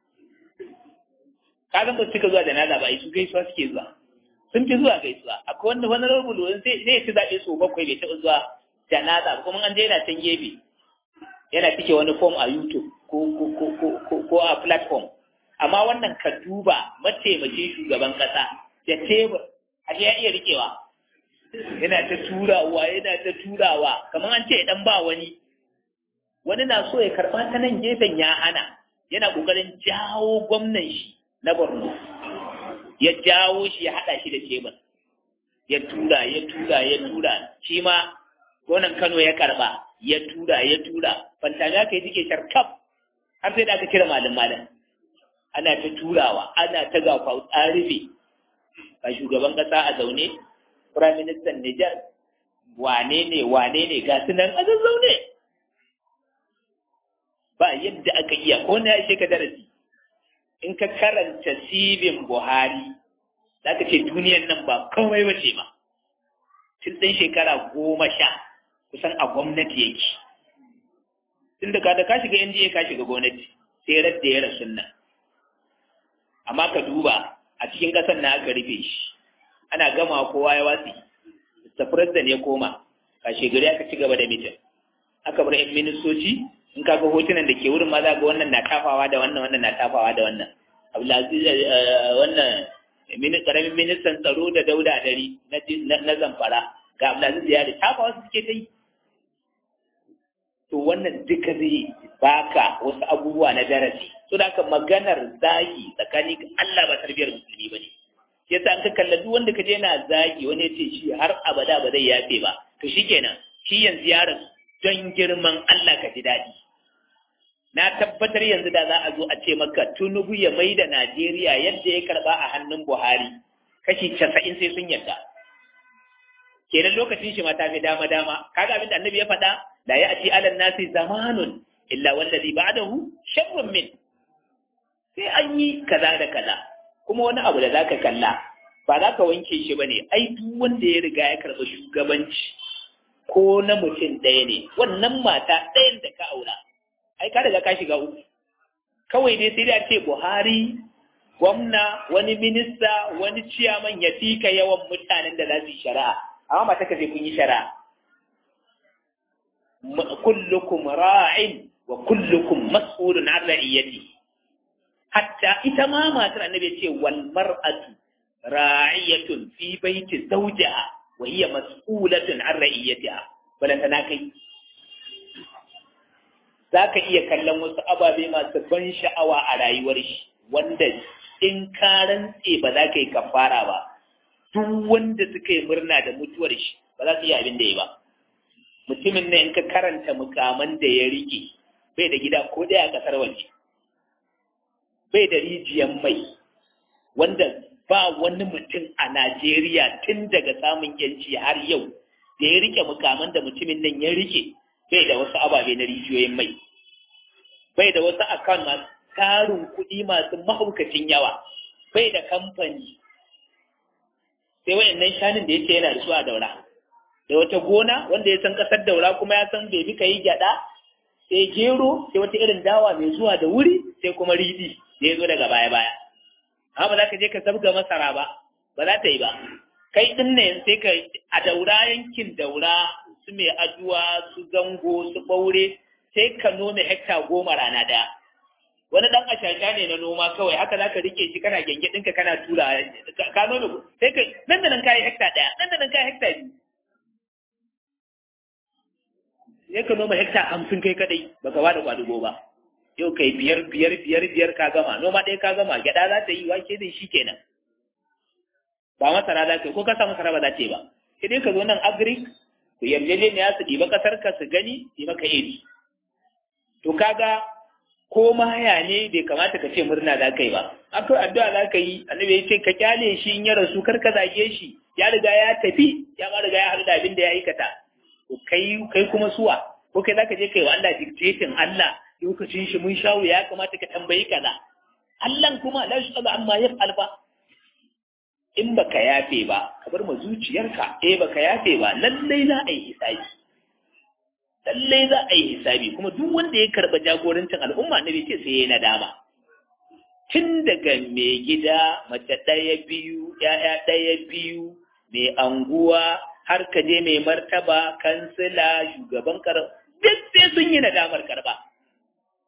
Speaker 1: kagan ba suka zuwa da nada ba su gaisuwa suke zuwa sun fi zuwa gaisuwa akwai wanda wani rubulu wani sai zai ci zaɓe su bakwai bai taɓa zuwa janaza kuma an je yana can gefe yana cike wani form a youtube ko a platform amma wannan ka duba mataimakin shugaban kasa da tebur a ya iya rikewa yana ta turawa yana ta turawa kamar an ce dan ba wani wani na so ya karba ta nan gefen ya hana yana kokarin jawo gwamnan shi na Borno ya jawo shi ya hada shi da tebur ya tura ya tura ya tura shi ma gonan Kano ya karba ya tura ya tura fantami aka yi jike sharkaf har sai da aka kira malam malam ana ta turawa ana ta gafa tsarife ga shugaban kasa a zaune prime minister Niger wane ne wane ne ga su nan a zazzaune ba yadda aka iya ko na ya ka darasi in ka karanta sibin Buhari za ka ce duniyan nan ba kawai ba ce ma tun ɗan shekara goma sha kusan a gwamnati yake tun da da ka shiga NGA ka shiga gwamnati sai radda ya rasu nan amma ka duba a cikin ƙasar na aka rufe shi ana gama kowa ya watsi Mr. President ya koma ka shegari aka ci gaba da mitin aka bar yan ministoci in ka ga hotunan da ke wurin ma za ga wannan na tafawa da wannan wannan na tafawa da wannan Abdulaziz wannan karamin ministan tsaro da dauda dari na zamfara ga Abdulaziz ya da tafawa su suke ta yi to wannan duka zai baka wasu abubuwa na darasi to da ka maganar zagi tsakanin Allah ba tarbiyar musulmi ba ne yasa an ka kalla duk wanda ka je yana zagi wani ya ce shi har abada ba zai yafe ba to shikenan shi yanzu ya rasu don girman Allah ka ji daɗi na tabbatar yanzu da za a zo a ce maka tunubu ya mai da Najeriya yadda ya karba a hannun Buhari kashi casa'in sai sun yarda kenan lokacin shi ma ta fi dama dama kaga abin da annabi ya faɗa la ya ati alal nasi zamanun illa wallazi ba'dahu sharrun min sai an yi kaza da kaza kuma wani abu da zaka kalla ba za ka wanke shi bane ai duk wanda ya riga ya karɓi shugabanci ko na mutum ɗaya ne wannan mata ɗayan da ka aura ai ka riga ka shiga uku kawai dai sai da ce Buhari gwamna wani minista wani ciyaman ya fika yawan mutanen da za su yi shari'a amma mata ka sai kun yi shari'a kullukum ra'in wa kullukum mas'ulun an ra'iyati hatta ita ma matar annabi ce wal mar'atu ra'iyatun fi baiti zawjiha wa hiya mas'ulatun an ra'iyatiha balantana kai zaka iya kallon wasu ababe masu ban sha'awa a rayuwar shi wanda in ka rantse ba za ka yi kafara ba duk wanda suka yi murna da mutuwar shi ba za su yi abin da ya ba mutumin ne in ka karanta mukaman da ya rike bai da gida ko daya a kasar waje bai da rijiyar mai wanda ba wani mutum a Najeriya tun daga samun yanci har yau da ya rike mukaman da mutumin nan ya rike bai da wasu ababe na rijiyoyin mai bai da wasu akan masu tarin kuɗi masu mahaukacin yawa bai da kamfani sai wayannan shanin da yake yana da su a daura da wata gona wanda ya san ƙasar daura kuma ya san bai bi ka yi gyaɗa sai gero sai wata irin dawa mai zuwa da wuri sai kuma riɗi da ya zo daga baya-baya amma ba za ka je ka zabga masara ba ba za ta yi ba kai ɗin ne sai ka a daura yankin daura su mai aduwa su zango su ɓaure sai ka nome hekta goma rana ɗaya wani ɗan ashasha ne na noma kawai haka za ka rike shi kana genge ɗinka kana tura ka nome sai ka nan da nan kayi hekta ɗaya nan da nan kayi hekta biyu sai ka noma hekta hamsin kai kadai baka ba da kwadugo ba yau kai biyar biyar biyar biyar ka gama noma ɗaya ka gama gyaɗa za ta yi wake da shi kenan ba masara za ka yi ko ka sa masara ba za ta yi ba sai dai ka zo nan agric ku yarjejeniya su ɗiba ƙasar ka su gani yi maka iri to kaga ko maya ne bai kamata ka ce murna za ka yi ba akwai addu'a za ka yi annabi ya ce ka kyale shi in ya rasu kar ka zage shi ya riga ya tafi ya ma riga ya haɗu da abin da ya aikata kai kai kuma suwa ko kai zaka je kai wa Allah dictating Allah lokacin shi mun shawo ya kamata ka tambayi kaza Allah kuma la yusalu amma yaf'al ba in baka yafe ba ka bar ma zuciyarka eh baka yafe ba lallai za a yi hisabi lallai za a yi hisabi kuma duk wanda ya karba jagorancin al'umma na bai ce sai ya nadama tun daga mai gida mace ɗaya biyu ‘ya'ya ɗaya biyu mai anguwa har ka je mai martaba kansila shugaban kar duk sai sun yi nadamar karba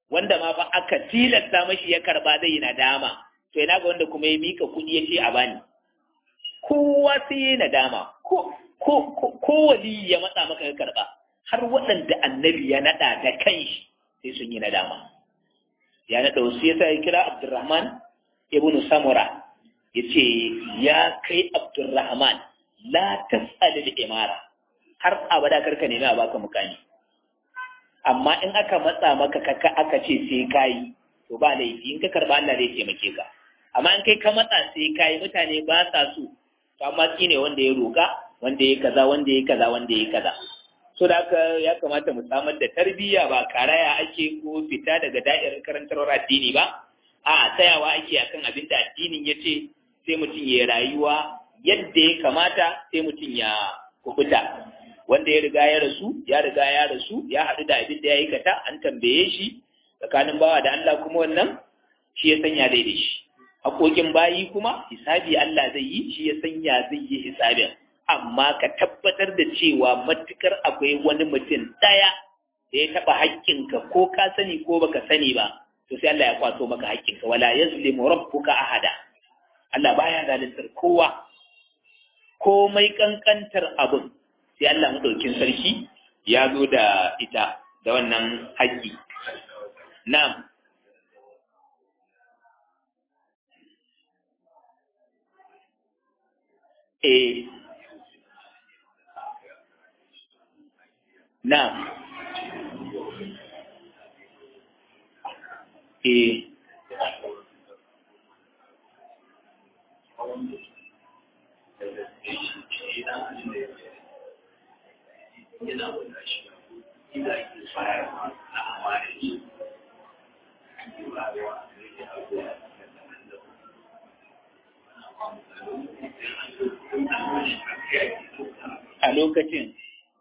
Speaker 1: wanda ma fa aka tilasta mashi ya karba zai yi nadama to ina ga wanda kuma ya mika kuɗi ya ce a bani kowa sai ya nadama ko ko ko wali ya matsa maka ka karba har waɗanda annabi ya naɗa da kanshi sai sun yi nadama ya naɗa wasu ya ya kira abdurrahman ibn samura ya ce ya kai abdurrahman la tas'alil imara har abada karka nemi a baka mukami amma in aka matsa maka kaka aka ce sai kayi to ba laifi in ka karba Allah zai taimake ka amma in kai ka matsa sai kayi mutane ba sa so to amma shi ne wanda ya roka wanda ya kaza wanda ya kaza wanda ya kaza so da haka ya kamata mu samar da tarbiyya ba karaya ake ko fita daga da'irar karantarwar addini ba a tsayawa ake akan abin da addinin ya ce sai mutum ya rayuwa yadda ya kamata sai mutum ya kubuta wanda ya riga ya rasu ya riga ya rasu ya haɗu da abin da ya aikata an tambaye shi tsakanin bawa da Allah kuma wannan shi ya sanya dai da shi haƙoƙin bayi kuma hisabi Allah zai yi shi ya sanya zai yi hisabin amma ka tabbatar da cewa matukar akwai wani mutum ɗaya da ya taɓa haƙƙinka ko ka sani ko baka sani ba to sai Allah ya kwato maka haƙƙinka wala yazlimu rabbuka ahada Allah baya zaluntar kowa komai kankantar abin sai Allah madaukin sarki ya zo da ita da wannan haƙƙi na'am eh na'am eh a lokacin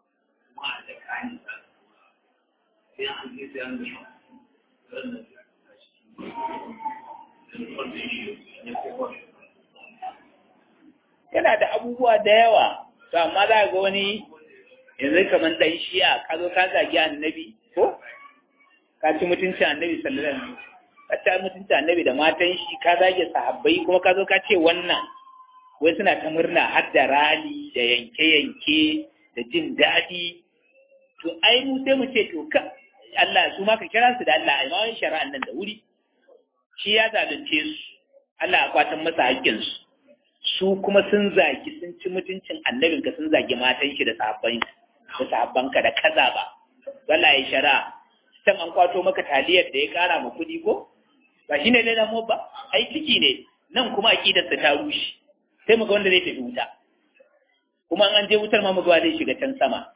Speaker 1: yana da abubuwa da yawa to amma za ga wani yanzu kamar ɗan shi'a ka zo ka zagi annabi ko ka ci mutunci annabi sallallahu alaihi wasallam ka ci mutunci annabi da matan shi ka zage sahabbai kuma ka zo ka ce wannan wai suna ta murna har da rali da yanke-yanke da jin daɗi to ai mu sai mu ce to ka Allah su ma ka kira su da Allah ai ma wani shari'an nan da wuri shi ya zalunce su Allah ya kwatan masa haƙƙin su su kuma sun zagi sun ci mutuncin annabin ka sun zagi matan shi da sahabban da sahabban ka da kaza ba Allah ya shari'a can an kwato maka taliyar da ya kara ma kuɗi ko ba shine ne na mu ba ai ciki ne nan kuma aqidar ta rushe sai muga wanda zai tafi wuta kuma an je wutar ma muga zai shiga can sama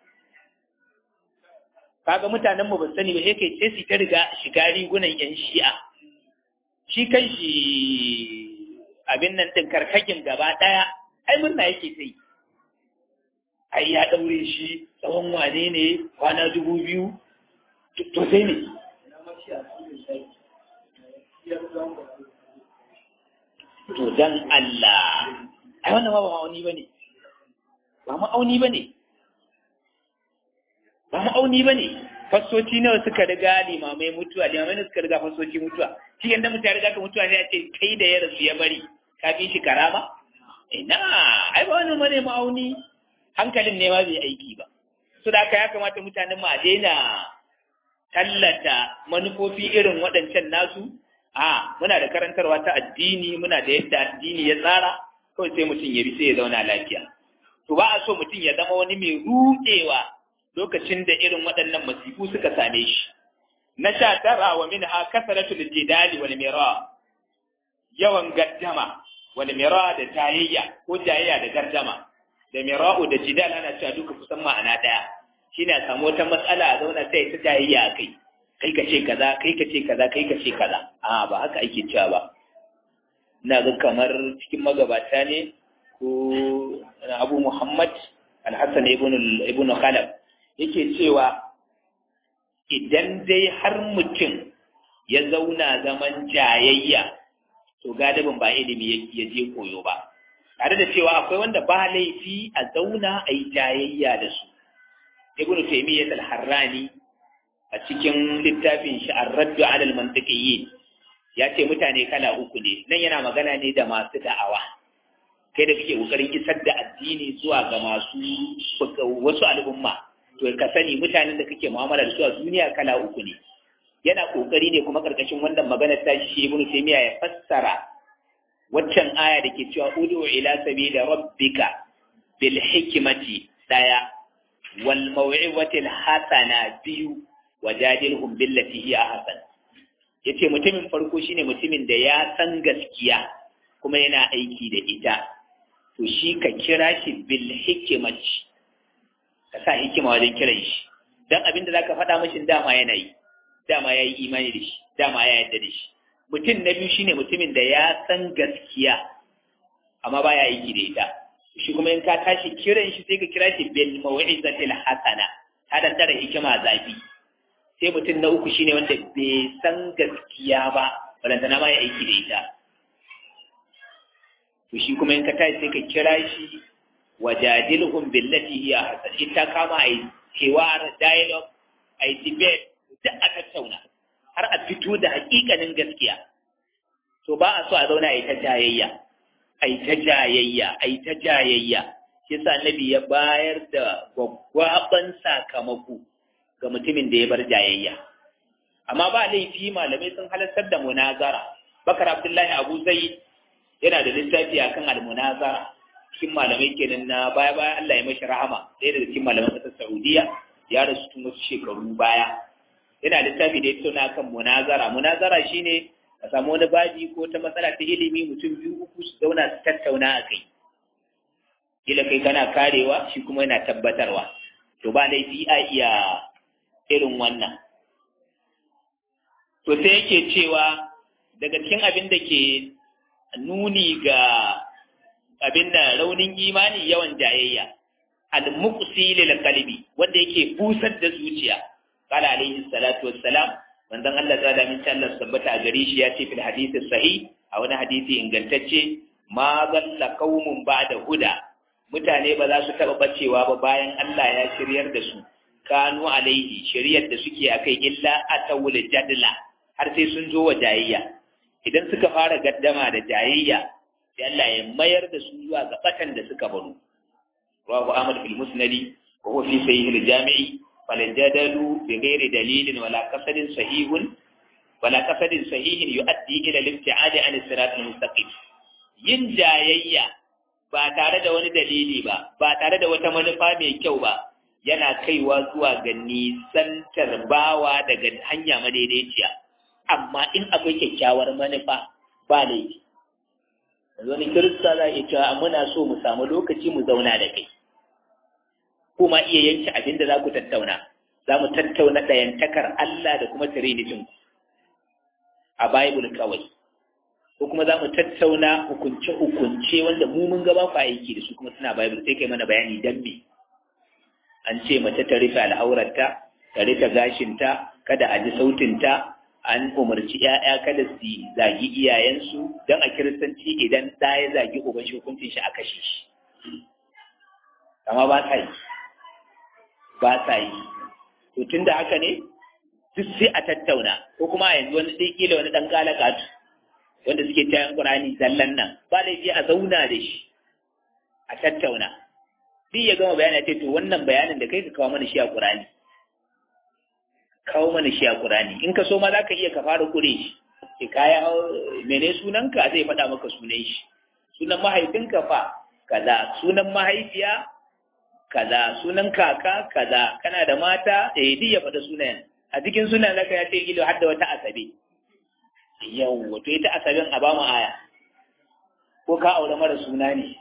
Speaker 1: kaga mutanen mu ba sani ba sai kai sai su ta riga shiga rigunan yan shi'a shi kan shi abin nan din karkakin gaba daya ai murna yake sai ai ya daure shi tsawon wane ne kwana dubu biyu to sai ne to dan Allah ai wannan ba ma'auni ba ne ba ma'auni ba ne ba ma'auni ba ne fassoci nawa suka riga limamai mutuwa limamai ne suka riga fassoci mutuwa shi yanda mutum ya riga ka mutuwa ne ya ce kai da ya rasu ya bari ka fi shi karama ina ai ba wani mane ma'auni hankalin ne ma bai aiki ba su da haka ya kamata mutanen mu a daina tallata manufofi irin waɗancan nasu a muna da karantarwa ta addini muna da yadda addini ya tsara kawai sai mutum ya bi sai ya zauna lafiya to ba a so mutum ya zama wani mai ruɗewa lokacin da irin waɗannan masifu suka same shi na sha tara wa min ha kasaratul jidali wal mira yawan gaddama wal mira da tayayya ko jayayya da gardama da mira'u da jidal ana cewa duka kusan ma'ana ɗaya shine a samu wata matsala a zauna sai ta jayayya a kai kai ka ce kaza kai ka ce kaza kai ka ce kaza a ba haka ake cewa ba ina ga kamar cikin magabata ne ko abu muhammad alhassan ibn khalaf yake cewa idan dai har mutum ya zauna zaman jayayya to gadabin ba ilimi ya je koyo ba tare da cewa akwai wanda ba laifi a zauna a yi jayayya da su ibn taymiyyah al-harrani a cikin littafin shi ar-raddu 'ala al-mantiqiyyin ya ce mutane kala uku ne nan yana magana ne da masu da'awa kai da kake kokarin isar da addini zuwa ga masu wasu al'umma to ka sani mutanen da kake mu'amala da su a duniya kala uku ne yana kokari ne kuma karkashin wannan magana ta shi ibn taymiya ya fassara waccan aya da ke cewa ud'u ila sabili rabbika bil hikmati daya wal maw'izati al hasana biyu wajadilhum billati hiya ahsan yace mutumin farko shine mutumin da ya san gaskiya kuma yana aiki da ita to shi ka kira shi bil hikmati ka sa hikima wajen kiran shi dan abinda zaka faɗa mashi dama yana yi dama ya yi imani da shi dama ya yarda da shi mutum na biyu shine mutumin da ya san gaskiya amma baya aiki da ita shi kuma in ka tashi kiran shi sai ka kira shi bil mau'izatil hasana ta dan tara hikima zafi sai mutum na uku shine wanda bai san gaskiya ba balantana ma ya aiki da ita to shi kuma in ka tashi sai ka kira shi wajadilhum billati hiya hasan ita kama ai kewar dialogue ai debate duk a tattauna har a fito da hakikanin gaskiya to ba a so a zauna a yi ta jayayya a yi ta jayayya a yi ta jayayya shi sa annabi ya bayar da gwaggwaban sakamako ga mutumin da ya bar jayayya amma ba laifi malamai sun halartar da munazara bakar abdullahi abu zai yana da littafi akan almunazara cikin malamai kenan na baya baya Allah ya mashi rahama ɗaya daga cikin malaman ƙasar Saudiya ya rasu tun wasu shekaru baya yana littafi da ya tauna kan munazara munazara shine ka samu wani baji ko ta matsala ta ilimi mutum biyu uku su zauna su tattauna a kai kila kai kana karewa shi kuma yana tabbatarwa to ba laifi a iya irin wannan to sai yake cewa daga cikin abin da ke nuni ga abin da raunin imani yawan jayayya al-muqsi lil qalbi wanda yake busar da zuciya قال عليه الصلاة والسلام من ذن الله تعالى من شاء الله سبت أجريش ياتي في الحديث الصحيح أو حديث إن قلتش ما ضل قوم بعد هدى mutane ba za su taɓa bacewa ba bayan Allah ya shiryar da su kanu alaihi shiryar da suke a kai illa a tawul jadla har sai sun zo wa jayayya idan suka fara gaddama da jayayya sai Allah ya mayar da su zuwa ga batan da suka baro rawahu Ahmad fil Musnadi wa huwa fi sahih al-Jami'i فالجدل بغير دليل ولا قصد صحيح ولا قصد صحيح يؤدي الى الابتعاد عن الصراط المستقيم yin jayayya ba tare da wani dalili ba ba tare da wata manufa mai kyau ba yana kaiwa zuwa ga nisantar bawa daga hanya madaidaiciya amma in akwai kyakkyawar manufa ba laifi yanzu wani kirista za a iya cewa muna so mu samu lokaci mu zauna da kai kuma iya yanke abin da za ku tattauna za mu tattauna ɗayantakar Allah da kuma trinityn a Bible kawai ko kuma za mu tattauna hukunce-hukunce wanda mu mun gaba ku aiki da su kuma suna Bible sai kai mana bayani dan me an ce mace ta rufe al'aurarta ta rufe gashinta kada a ji sautinta an umarci ‘ya'ya kada su zagi iyayensu don a kiristanci idan ɗaya zagi uban shi hukuncin shi a kashe shi amma ba ta yi ba sa yi to tun da haka ne duk sai a tattauna ko kuma a yanzu wani ɗai kila wani ɗan galakatu wanda suke tayan ƙurani zallan nan ba laifi a zauna da shi a tattauna duk ya gama bayani ce to wannan bayanin da kai ka kawo mana shi a ƙurani kawo mana shi a ƙurani in ka so ma za ka iya ka fara ƙure shi ke kaya mene sunanka zai faɗa maka sunan shi sunan mahaifinka fa kaza sunan mahaifiya kaza sunan kaka kaza kana da mata eh duk ya faɗa sunayen a cikin sunan naka ya ce ilo har da wata asabe yau wato ita asabin a bamu aya ko ka aure mara suna ne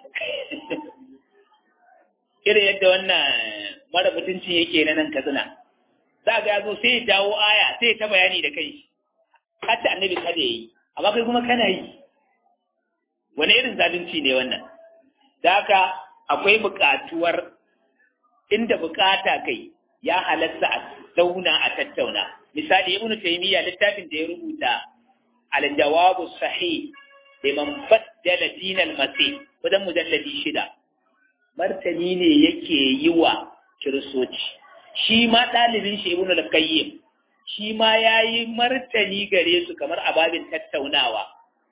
Speaker 1: irin yadda wannan mara mutunci yake na nan katsina za ga yazo sai ya jawo aya sai ya ta bayani da kai hatta annabi kada yi amma kai kuma kana yi wani irin zalunci ne wannan da haka akwai buƙatuwar inda bukata kai ya halatta a zauna a tattauna misali ibnu taymiya littafin da ya rubuta al-jawabu sahih liman baddala din al-masih wajen mujalladi shida martani ne yake yi wa kiristoci shi ma ɗalibin shi ibnu al-qayyim shi ma ya yi martani gare su kamar ababin tattaunawa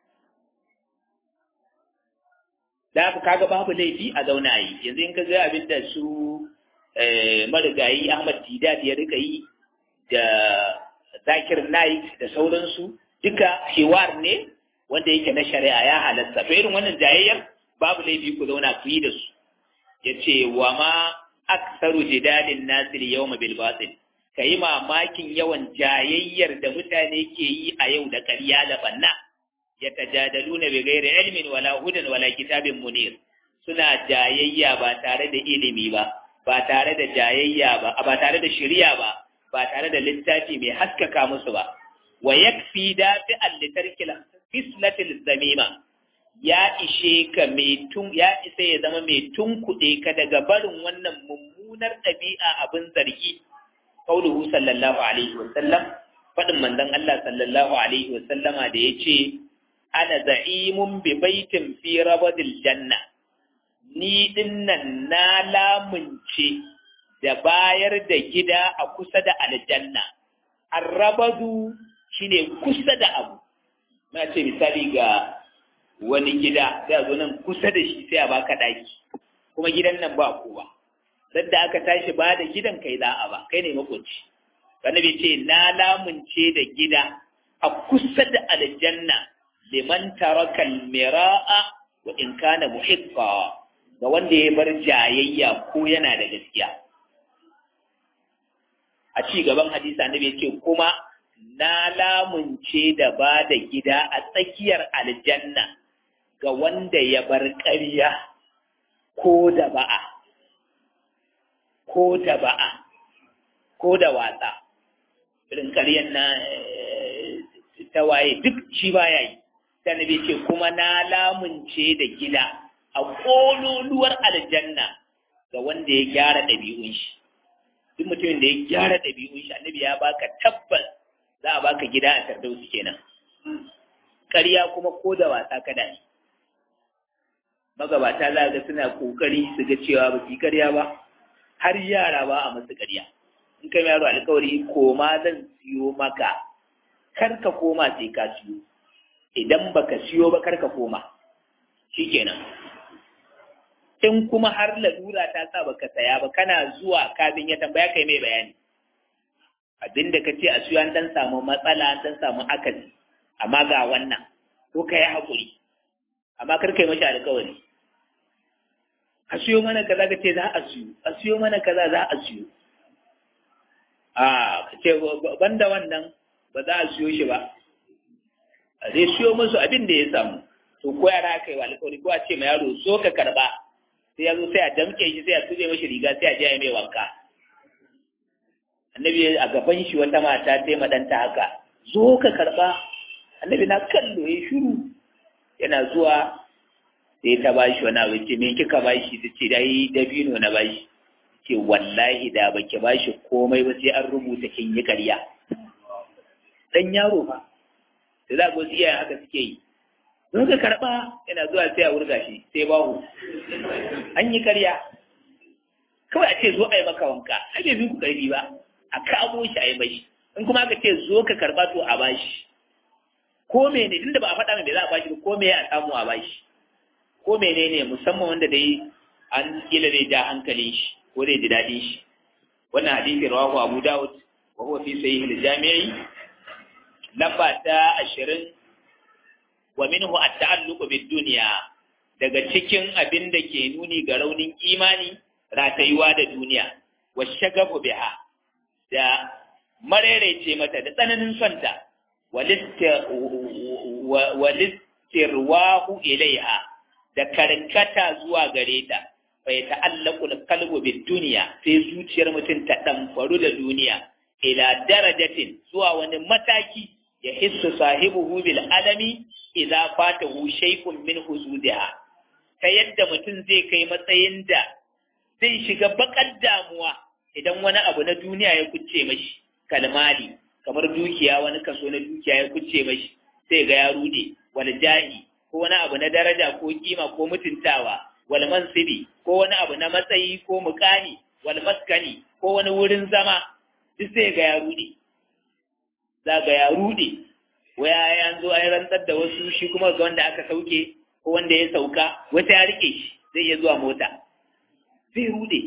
Speaker 1: da aka kaga babu laifi a zauna yi yanzu in ka ga abin da su marigayi ahmad didat ya rika yi da zakir naik da sauransu duka hiwar ne wanda yake na shari'a ya halatta to irin wannan jayayyar babu laifi ku zauna ku yi da su ya ce wa ma aksaru jidalin nasir yawma bil batil ka yi mamakin yawan jayayyar da mutane ke yi a yau da ƙarya da banna ya tajadaluna bi ghairi ilmin wala hudan wala kitabin munir suna jayayya ba tare da ilimi ba ba tare da jayayya ba ba tare da shari'a ba ba tare da littafi mai haskaka musu ba wa yakfi dafi allitarkil fislatil zamima ya ishe ka mai tun ya isa ya zama mai tunkuɗe ka daga barin wannan mummunar ɗabi'a abin zargi qauluhu sallallahu alaihi wa sallam fadin manzon Allah sallallahu alaihi wa sallama da yace ana za'imun bi baitin fi rabadil janna ni dinnan na lamunce da bayar da gida a kusa da aljanna arrabadu shine kusa da abu na ce misali ga wani gida sai a zo nan kusa da shi sai a baka daki kuma gidan nan ba kowa sadda aka tashi ba da gidan kai za a ba kai ne makoci annabi ce na lamunce da gida a kusa da aljanna liman taraka almira'a wa in kana muhiqqa ga wanda ya bar jayayya ko yana da gaskiya a ci gaban hadisi annabi ya ce kuma na lamunce da ba da gida a tsakiyar aljanna ga wanda ya bar ƙarya ko da ba'a ko da ba'a ko da watsa irin ƙaryan na ta waye duk shi ba ya yi ta nabi ce kuma na lamunce da gida a ƙololuwar aljanna ga wanda ya gyara ɗabi'un shi duk mutumin da ya gyara ɗabi'un shi annabi ya baka tabbas za a baka gida a tardausi kenan ƙarya kuma ko da wasa kada ne magabata za ga suna kokari su ga cewa ba su ƙarya ba har yara ba a masu ƙarya in kai yaro alkawari koma zan siyo maka kar ka koma sai ka siyo idan baka siyo ba kar ka koma shikenan in kuma har lalura ta sa baka saya ba kana zuwa kafin ya tambaya kai mai bayani abinda ka ce a siyo an dan samu matsala an dan samu akasi amma ga wannan ko ka yi haƙuri amma kar kai mashi alkawari a siyo mana kaza ka ce za a siyo a siyo mana kaza za a siyo a ka ce banda wannan ba za a siyo shi ba a zai siyo musu abin da ya samu to ko yara kai wa alkawari ko a ce ma yaro so ka karba sai ya zo sai a damke shi sai a tube mashi riga sai a je a mai wanka annabi a gaban shi wata mata ta yi madanta haka zo ka karba annabi na kallo ya shiru yana zuwa sai ta ba shi wani abu ce me kika ba shi ta ce dai dabino na ba shi ce wallahi da baki ba shi komai ba sai an rubuta kin yi ƙarya dan yaro ba da za ku iyayen haka suke yi don ka karɓa yana zuwa sai a wurga shi sai bahu an yi ƙarya kawai a ce zo a yi maka wanka ai bai fi ku ƙarfi ba a kamo shi a yi mashi in kuma aka ce zo ka karɓa to a bashi ko mene tunda ba a faɗa mai bai za a bashi ba ko me a samu a bashi ko menene musamman wanda dai an kila zai ja hankalin shi ko zai ji daɗin shi wannan hadisi rawahu Abu Dawud wa huwa fi sahih al-Jami'i lamba ta 20 wa minhu at-ta'alluq bid-dunya daga cikin abin da ke nuni ga raunin imani ratayuwa da duniya wa shagafu biha da marerece mata da tsananin sonta walistirwahu ilaiha da karkata zuwa gare ta bai ta'allaku kalbu bid duniya sai zuciyar mutum ta damfaru da duniya ila darajatin zuwa wani mataki ya hissu sahibuhu bil alami idza fatahu shay'un min huzudiha ta yadda mutum zai kai matsayin da zai shiga bakar damuwa idan wani abu na duniya ya kucce mashi kalmali kamar dukiya wani kaso na dukiya ya kucce mashi sai ga ya rude wal jahi ko wani abu na daraja ko kima ko mutuntawa wal mansibi ko wani abu na matsayi ko mukami wal maskani ko wani wurin zama duk sai ga ya rude za ga ya rude waya ya zo an rantsar da wasu shi kuma ga wanda aka sauke ko wanda ya sauka wata ya rike shi zai iya zuwa mota zai rude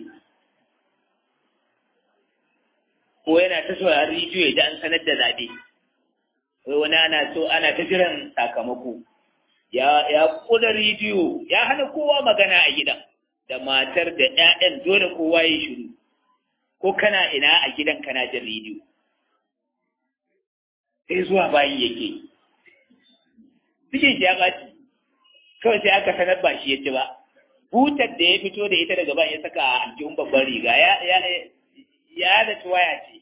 Speaker 1: ko yana ta sauraron rediyo ya ji an sanar da zaɓe wai wani ana so ana ta jiran sakamako ya ya kula rediyo ya hana kowa magana a gidan da matar da ƴaƴan dole kowa ya shiru ko kana ina a gidan kana jin rediyo sai zuwa bayi yake cikin shi ya ɓaci kawai sai aka sanar ba shi ya ci ba butar da ya fito da ita daga bayan ya saka a aljihun babban riga ya ya ya da waya ce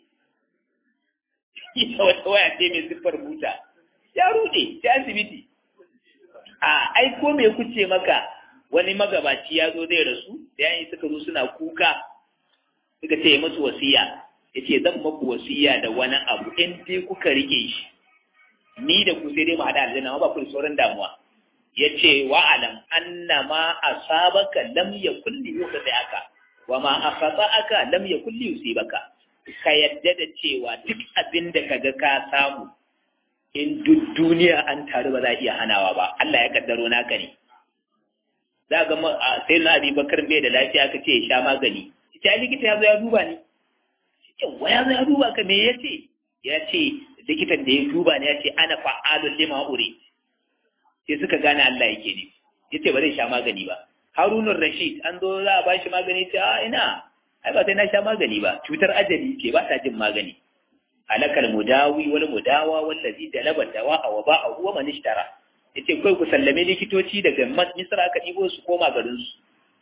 Speaker 1: ita wata waya ce mai siffar buta ya rude ta asibiti a ai ko me kuce maka wani magabaci ya zo zai rasu da yayin suka zo suna kuka suka ce musu wasiya yace zan maku wasiya da wani abu in dai kuka rike shi ni da ku sai dai mu hada aljanna ba ku da sauran damuwa yace wa alam anna ma asabaka lam yakul li yukhdi'aka wa ma akhata'aka lam yakul li yusibaka ka yadda da cewa duk abin da kaga ka samu in duk duniya an taru ba za a iya hanawa ba Allah ya kaddaro naka ne za ga sai na abi bakar bai da lafiya ka ce ya sha magani ita likita ya zo ya duba ni yawa ya zo ya duba ka me ya ce ya ce likitan da ya duba ne ya ce ana fa'alun lima ure sai suka gane Allah yake ne ya ce ba zai sha magani ba harunun rashid an zo za a ba shi magani ce a ina ai ba sai na sha magani ba cutar ajali ce ba ta jin magani halakal mudawi wal mudawa wallazi dalaba dawa wa ba'a huwa man ishtara yace kai ku sallame likitoci daga misra aka dibo su koma garin su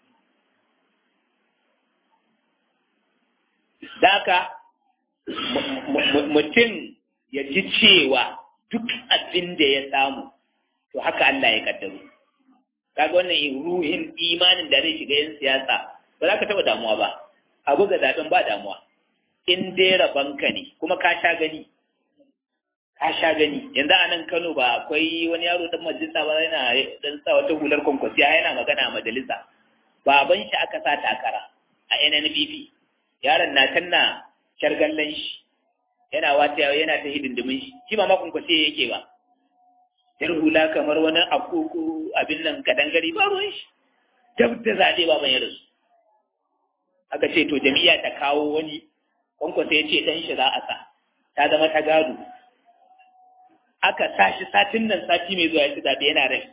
Speaker 1: daka mutum ya ji cewa duk abin da ya samu to haka Allah ya kaddaro kaga wannan ruhin imanin da zai shiga yin siyasa ba za ka taba damuwa ba abu ga zaben ba damuwa in dai rabanka ne kuma ka sha gani ka sha gani yanzu a nan Kano ba akwai wani yaro dan majalisa ba yana dan sa wata hular kwankwasiya yana magana a majalisa baban shi aka sa takara a NNPP yaron na tanna shargallan shi yana wata yana ta hidindimin shi shi ba ma kwankwasiya yake ba yar hula kamar wani akoko abin nan kadangare ba ruwan shi dab da zaɓe ba ban rasu aka ce to jami'a ta kawo wani kwankwasa ya ce ɗan shi za a sa ta zama ta gado aka sa shi satin nan sati mai zuwa ya ci zaɓe yana rai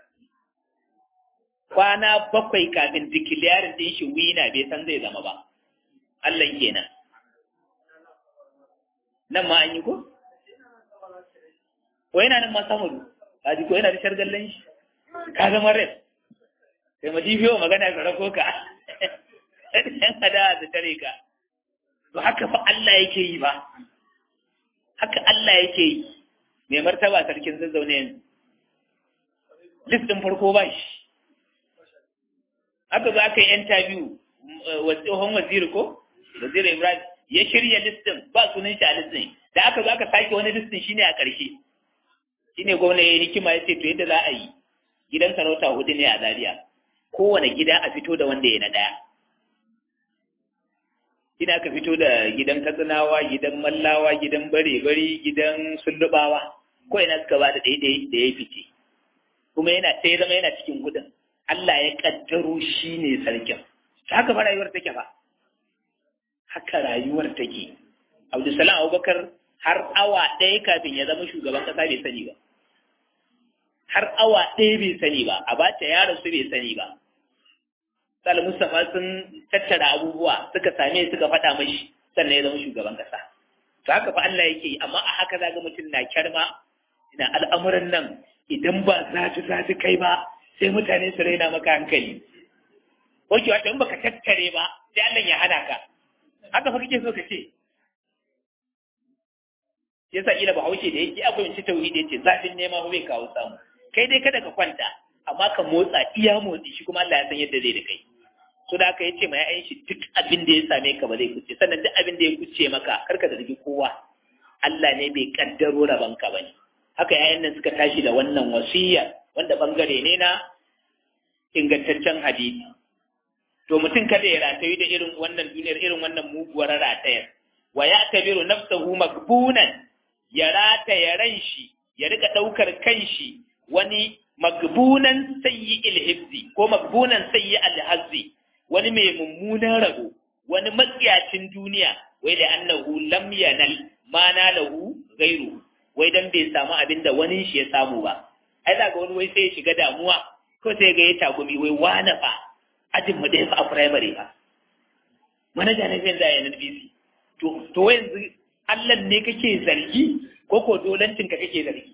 Speaker 1: kwana bakwai kafin dikiliyarin ɗin shi wina bai san zai zama ba Allah kenan nan ma an yi ko? ko yana nan ma samaru ka ji ko yana da shargallan shi ka zama rai sai ma jibiyo magana ka rako ka ɗan hada da tare ka to haka fa Allah yake yi ba haka Allah yake yi mai martaba sarkin zazzaune yanzu list ɗin farko ba shi haka za ka yi interview wa tsohon waziri ko waziri ibrahim ya shirya listin ba sunan shi a listin da aka zo aka sake wani listin shine a ƙarshe shine gwamna ya yi hikima ya ce to yadda za a yi gidan sarauta hudu ne a Zaria kowane gida a fito da wanda ya na ɗaya ina aka fito da gidan katsinawa gidan mallawa gidan bare-bari gidan sullubawa ko ina suka ba da daidai da ya fice kuma yana sai zama yana cikin gudun Allah ya kaddaro shi ne sarkin haka fa rayuwar take fa haka rayuwar take Abdulsalam Abubakar har awa ɗaya kafin ya zama shugaban ƙasa bai sani ba har awa ɗaya bai sani ba a bata yaron su bai sani ba Sal Mustapha sun tattara abubuwa suka same suka faɗa mashi sannan ya zama shugaban ƙasa. To haka fa Allah yake yi amma a haka zaga mutum na kyarma ina al'amuran nan idan ba zafi zafi kai ba sai mutane su raina maka hankali. Oke wata in baka tattare ba sai Allah ya hana ka. Haka fa kake so ka ce. Yasa ila bahaushe da yake akwai mace tauhidi yace zafin nema ba bai kawo samu. Kai dai kada ka kwanta amma ka motsa iya motsi shi kuma Allah ya san yadda zai da kai. so da aka yace mai ayin shi duk abin da ya same ka ba zai kuce sannan duk abin da ya kuce maka karka zargi kowa Allah ne bai kaddaro raban ka bane haka yayin nan suka tashi da wannan wasiyya wanda bangare ne na ingantaccen hadisi to mutum kada ya ratayi da irin wannan duniyar irin wannan muguwar ratayar wa ya tabiru nafsahu makbunan ya rata ya ran shi ya rika daukar kanshi wani magbunan sayyi ilhibzi ko magbunan sayyi alhazzi wani mai mummunan rabo wani matsiyacin duniya wai da annahu lam yanal ma nalahu ghairu wai dan bai samu abin da wani shi ya samu ba ai za ga wani wai sai ya shiga damuwa ko sai ga ya takumi wai wani fa ajin mu da fa a primary fa manaja na zai da yanar BC to to yanzu Allah ne kake zargi ko ko dolancin ka kake zargi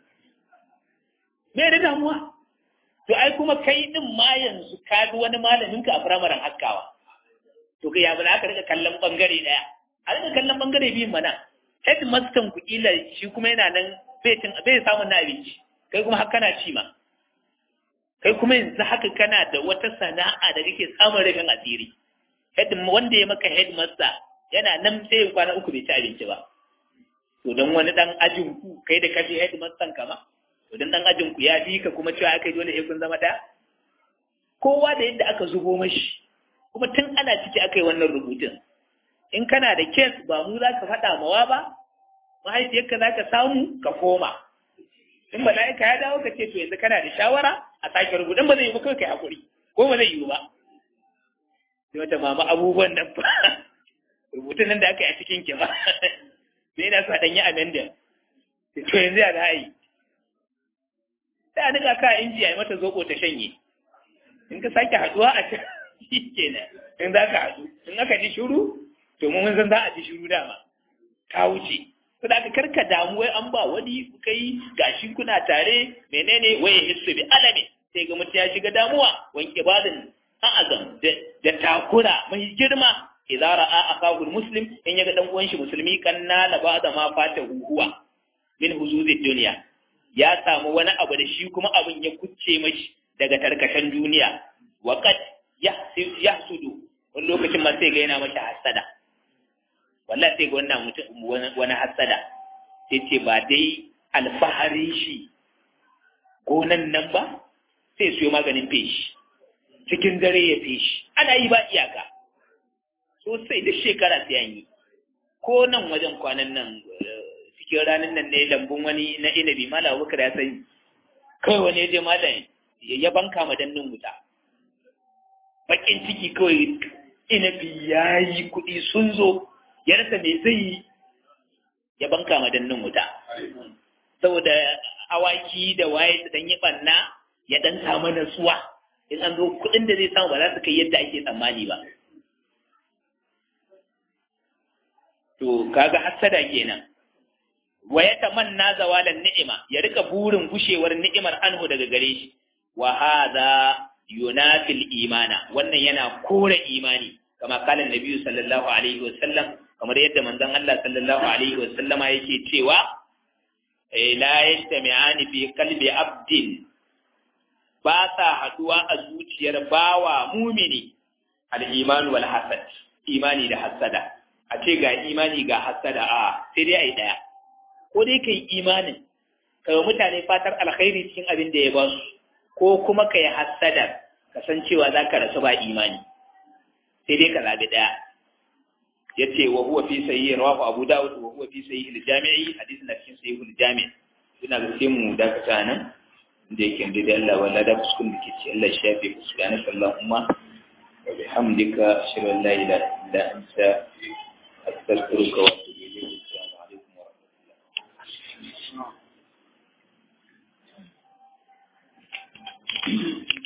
Speaker 1: me da damuwa to ai kuma kai din ma yanzu ka bi wani malamin ka a firamaren haskawa to kai ya bala aka rika kallon bangare daya a rika kallon bangare biyun mana headmaster ku kila shi kuma yana nan bai cin bai samun na abinci kai kuma haka kana ci ma kai kuma yanzu haka kana da wata sana'a da kake samun rufin asiri head wanda ya maka headmaster yana nan sai kwana uku bai ci abinci ba to dan wani dan ajin ku kai da kaje headmaster kama to dan dan ajin ku ya fi ka kuma cewa aka dole sai kun zama da kowa da yadda aka zubo mashi kuma tun ana ciki aka yi wannan rubutun in kana da kes ba mu za ka faɗa mawa ba mahaifiyarka za ka samu ka koma in mala'ika ya dawo ka ce to yanzu kana da shawara a sake rubutun ba zai yi ba kawai kai hakuri ko ba zai yi ba sai wata mama abubuwan nan ba rubutun nan da aka yi a cikin ki ba sai yana so a ɗanyi amendin to yanzu ya za a yi sai a nika ka inji a yi mata zoɓo ta shanye in ka sake haɗuwa a can shi kenan in za ka haɗu in aka ji shuru to mun san za a ji shuru dama ta wuce to da aka karka damu wai an ba wani kai gashi kuna tare menene waye hissu bi alami sai ga mutum ya shiga damuwa wanke badin a'azam da takura mai girma idza ra'a akahu muslim in yaga dan uwan shi musulmi kanna la ba'da ma fata huwa min huzuzid dunya ya samu wani abu da shi kuma abin ya kucce mashi daga tarkacen duniya wa qad yahsudu wani lokacin ma sai ga yana mashi hasada wallahi sai ga wannan mutum wani hasada sai ce ba dai alfahari shi gonan nan ba sai siyo maganin feshi cikin dare ya feshi ana yi ba iyaka sosai da shekara sai an yi ko nan wajen kwanan nan cikin ranar nan ne lambun wani na inabi mala abubakar ya sani kawai wani ya je malam ya banka ma dannin wuta bakin ciki kawai inabi ya yi kuɗi sun zo ya rasa me zai yi ya banka ma dannin wuta saboda awaki da waye su dan yi banna ya dan samu nasuwa in an zo kuɗin da zai samu ba za su kai yadda ake tsammani ba to kaga hassada kenan wa ya tamanna zawalan ni'ima ya rika burin gushewar ni'imar anhu daga gare shi wa hadha yunafil imana wannan yana kore imani kama kala nabiyyu sallallahu alaihi wa sallam kamar yadda manzon Allah sallallahu alaihi wa sallama yake cewa la yastami'ani fi qalbi abdin ba sa haduwa a zuciyar bawa mumini al-iman wal hasad imani da hasada a ce ga imani ga hasada a sai dai ai daya ko dai kai imanin kai mutane fatar alkhairi cikin abin da ya ba su ko kuma kai hasada kasancewa za ka rasu ba imani sai dai ka zabi daya yace wa huwa fi sahih rawahu abu dawud wa huwa fi sahih al-jami'i hadith na cikin sahih al-jami' ina ga sai mu dakata nan da yake da Allah wala da kuskun da ke ci Allah shafi subhanaka allahumma wa bihamdika ashhadu an la ilaha illa anta astaghfiruka wa atubu ilayk assalamu alaikum wa rahmatullah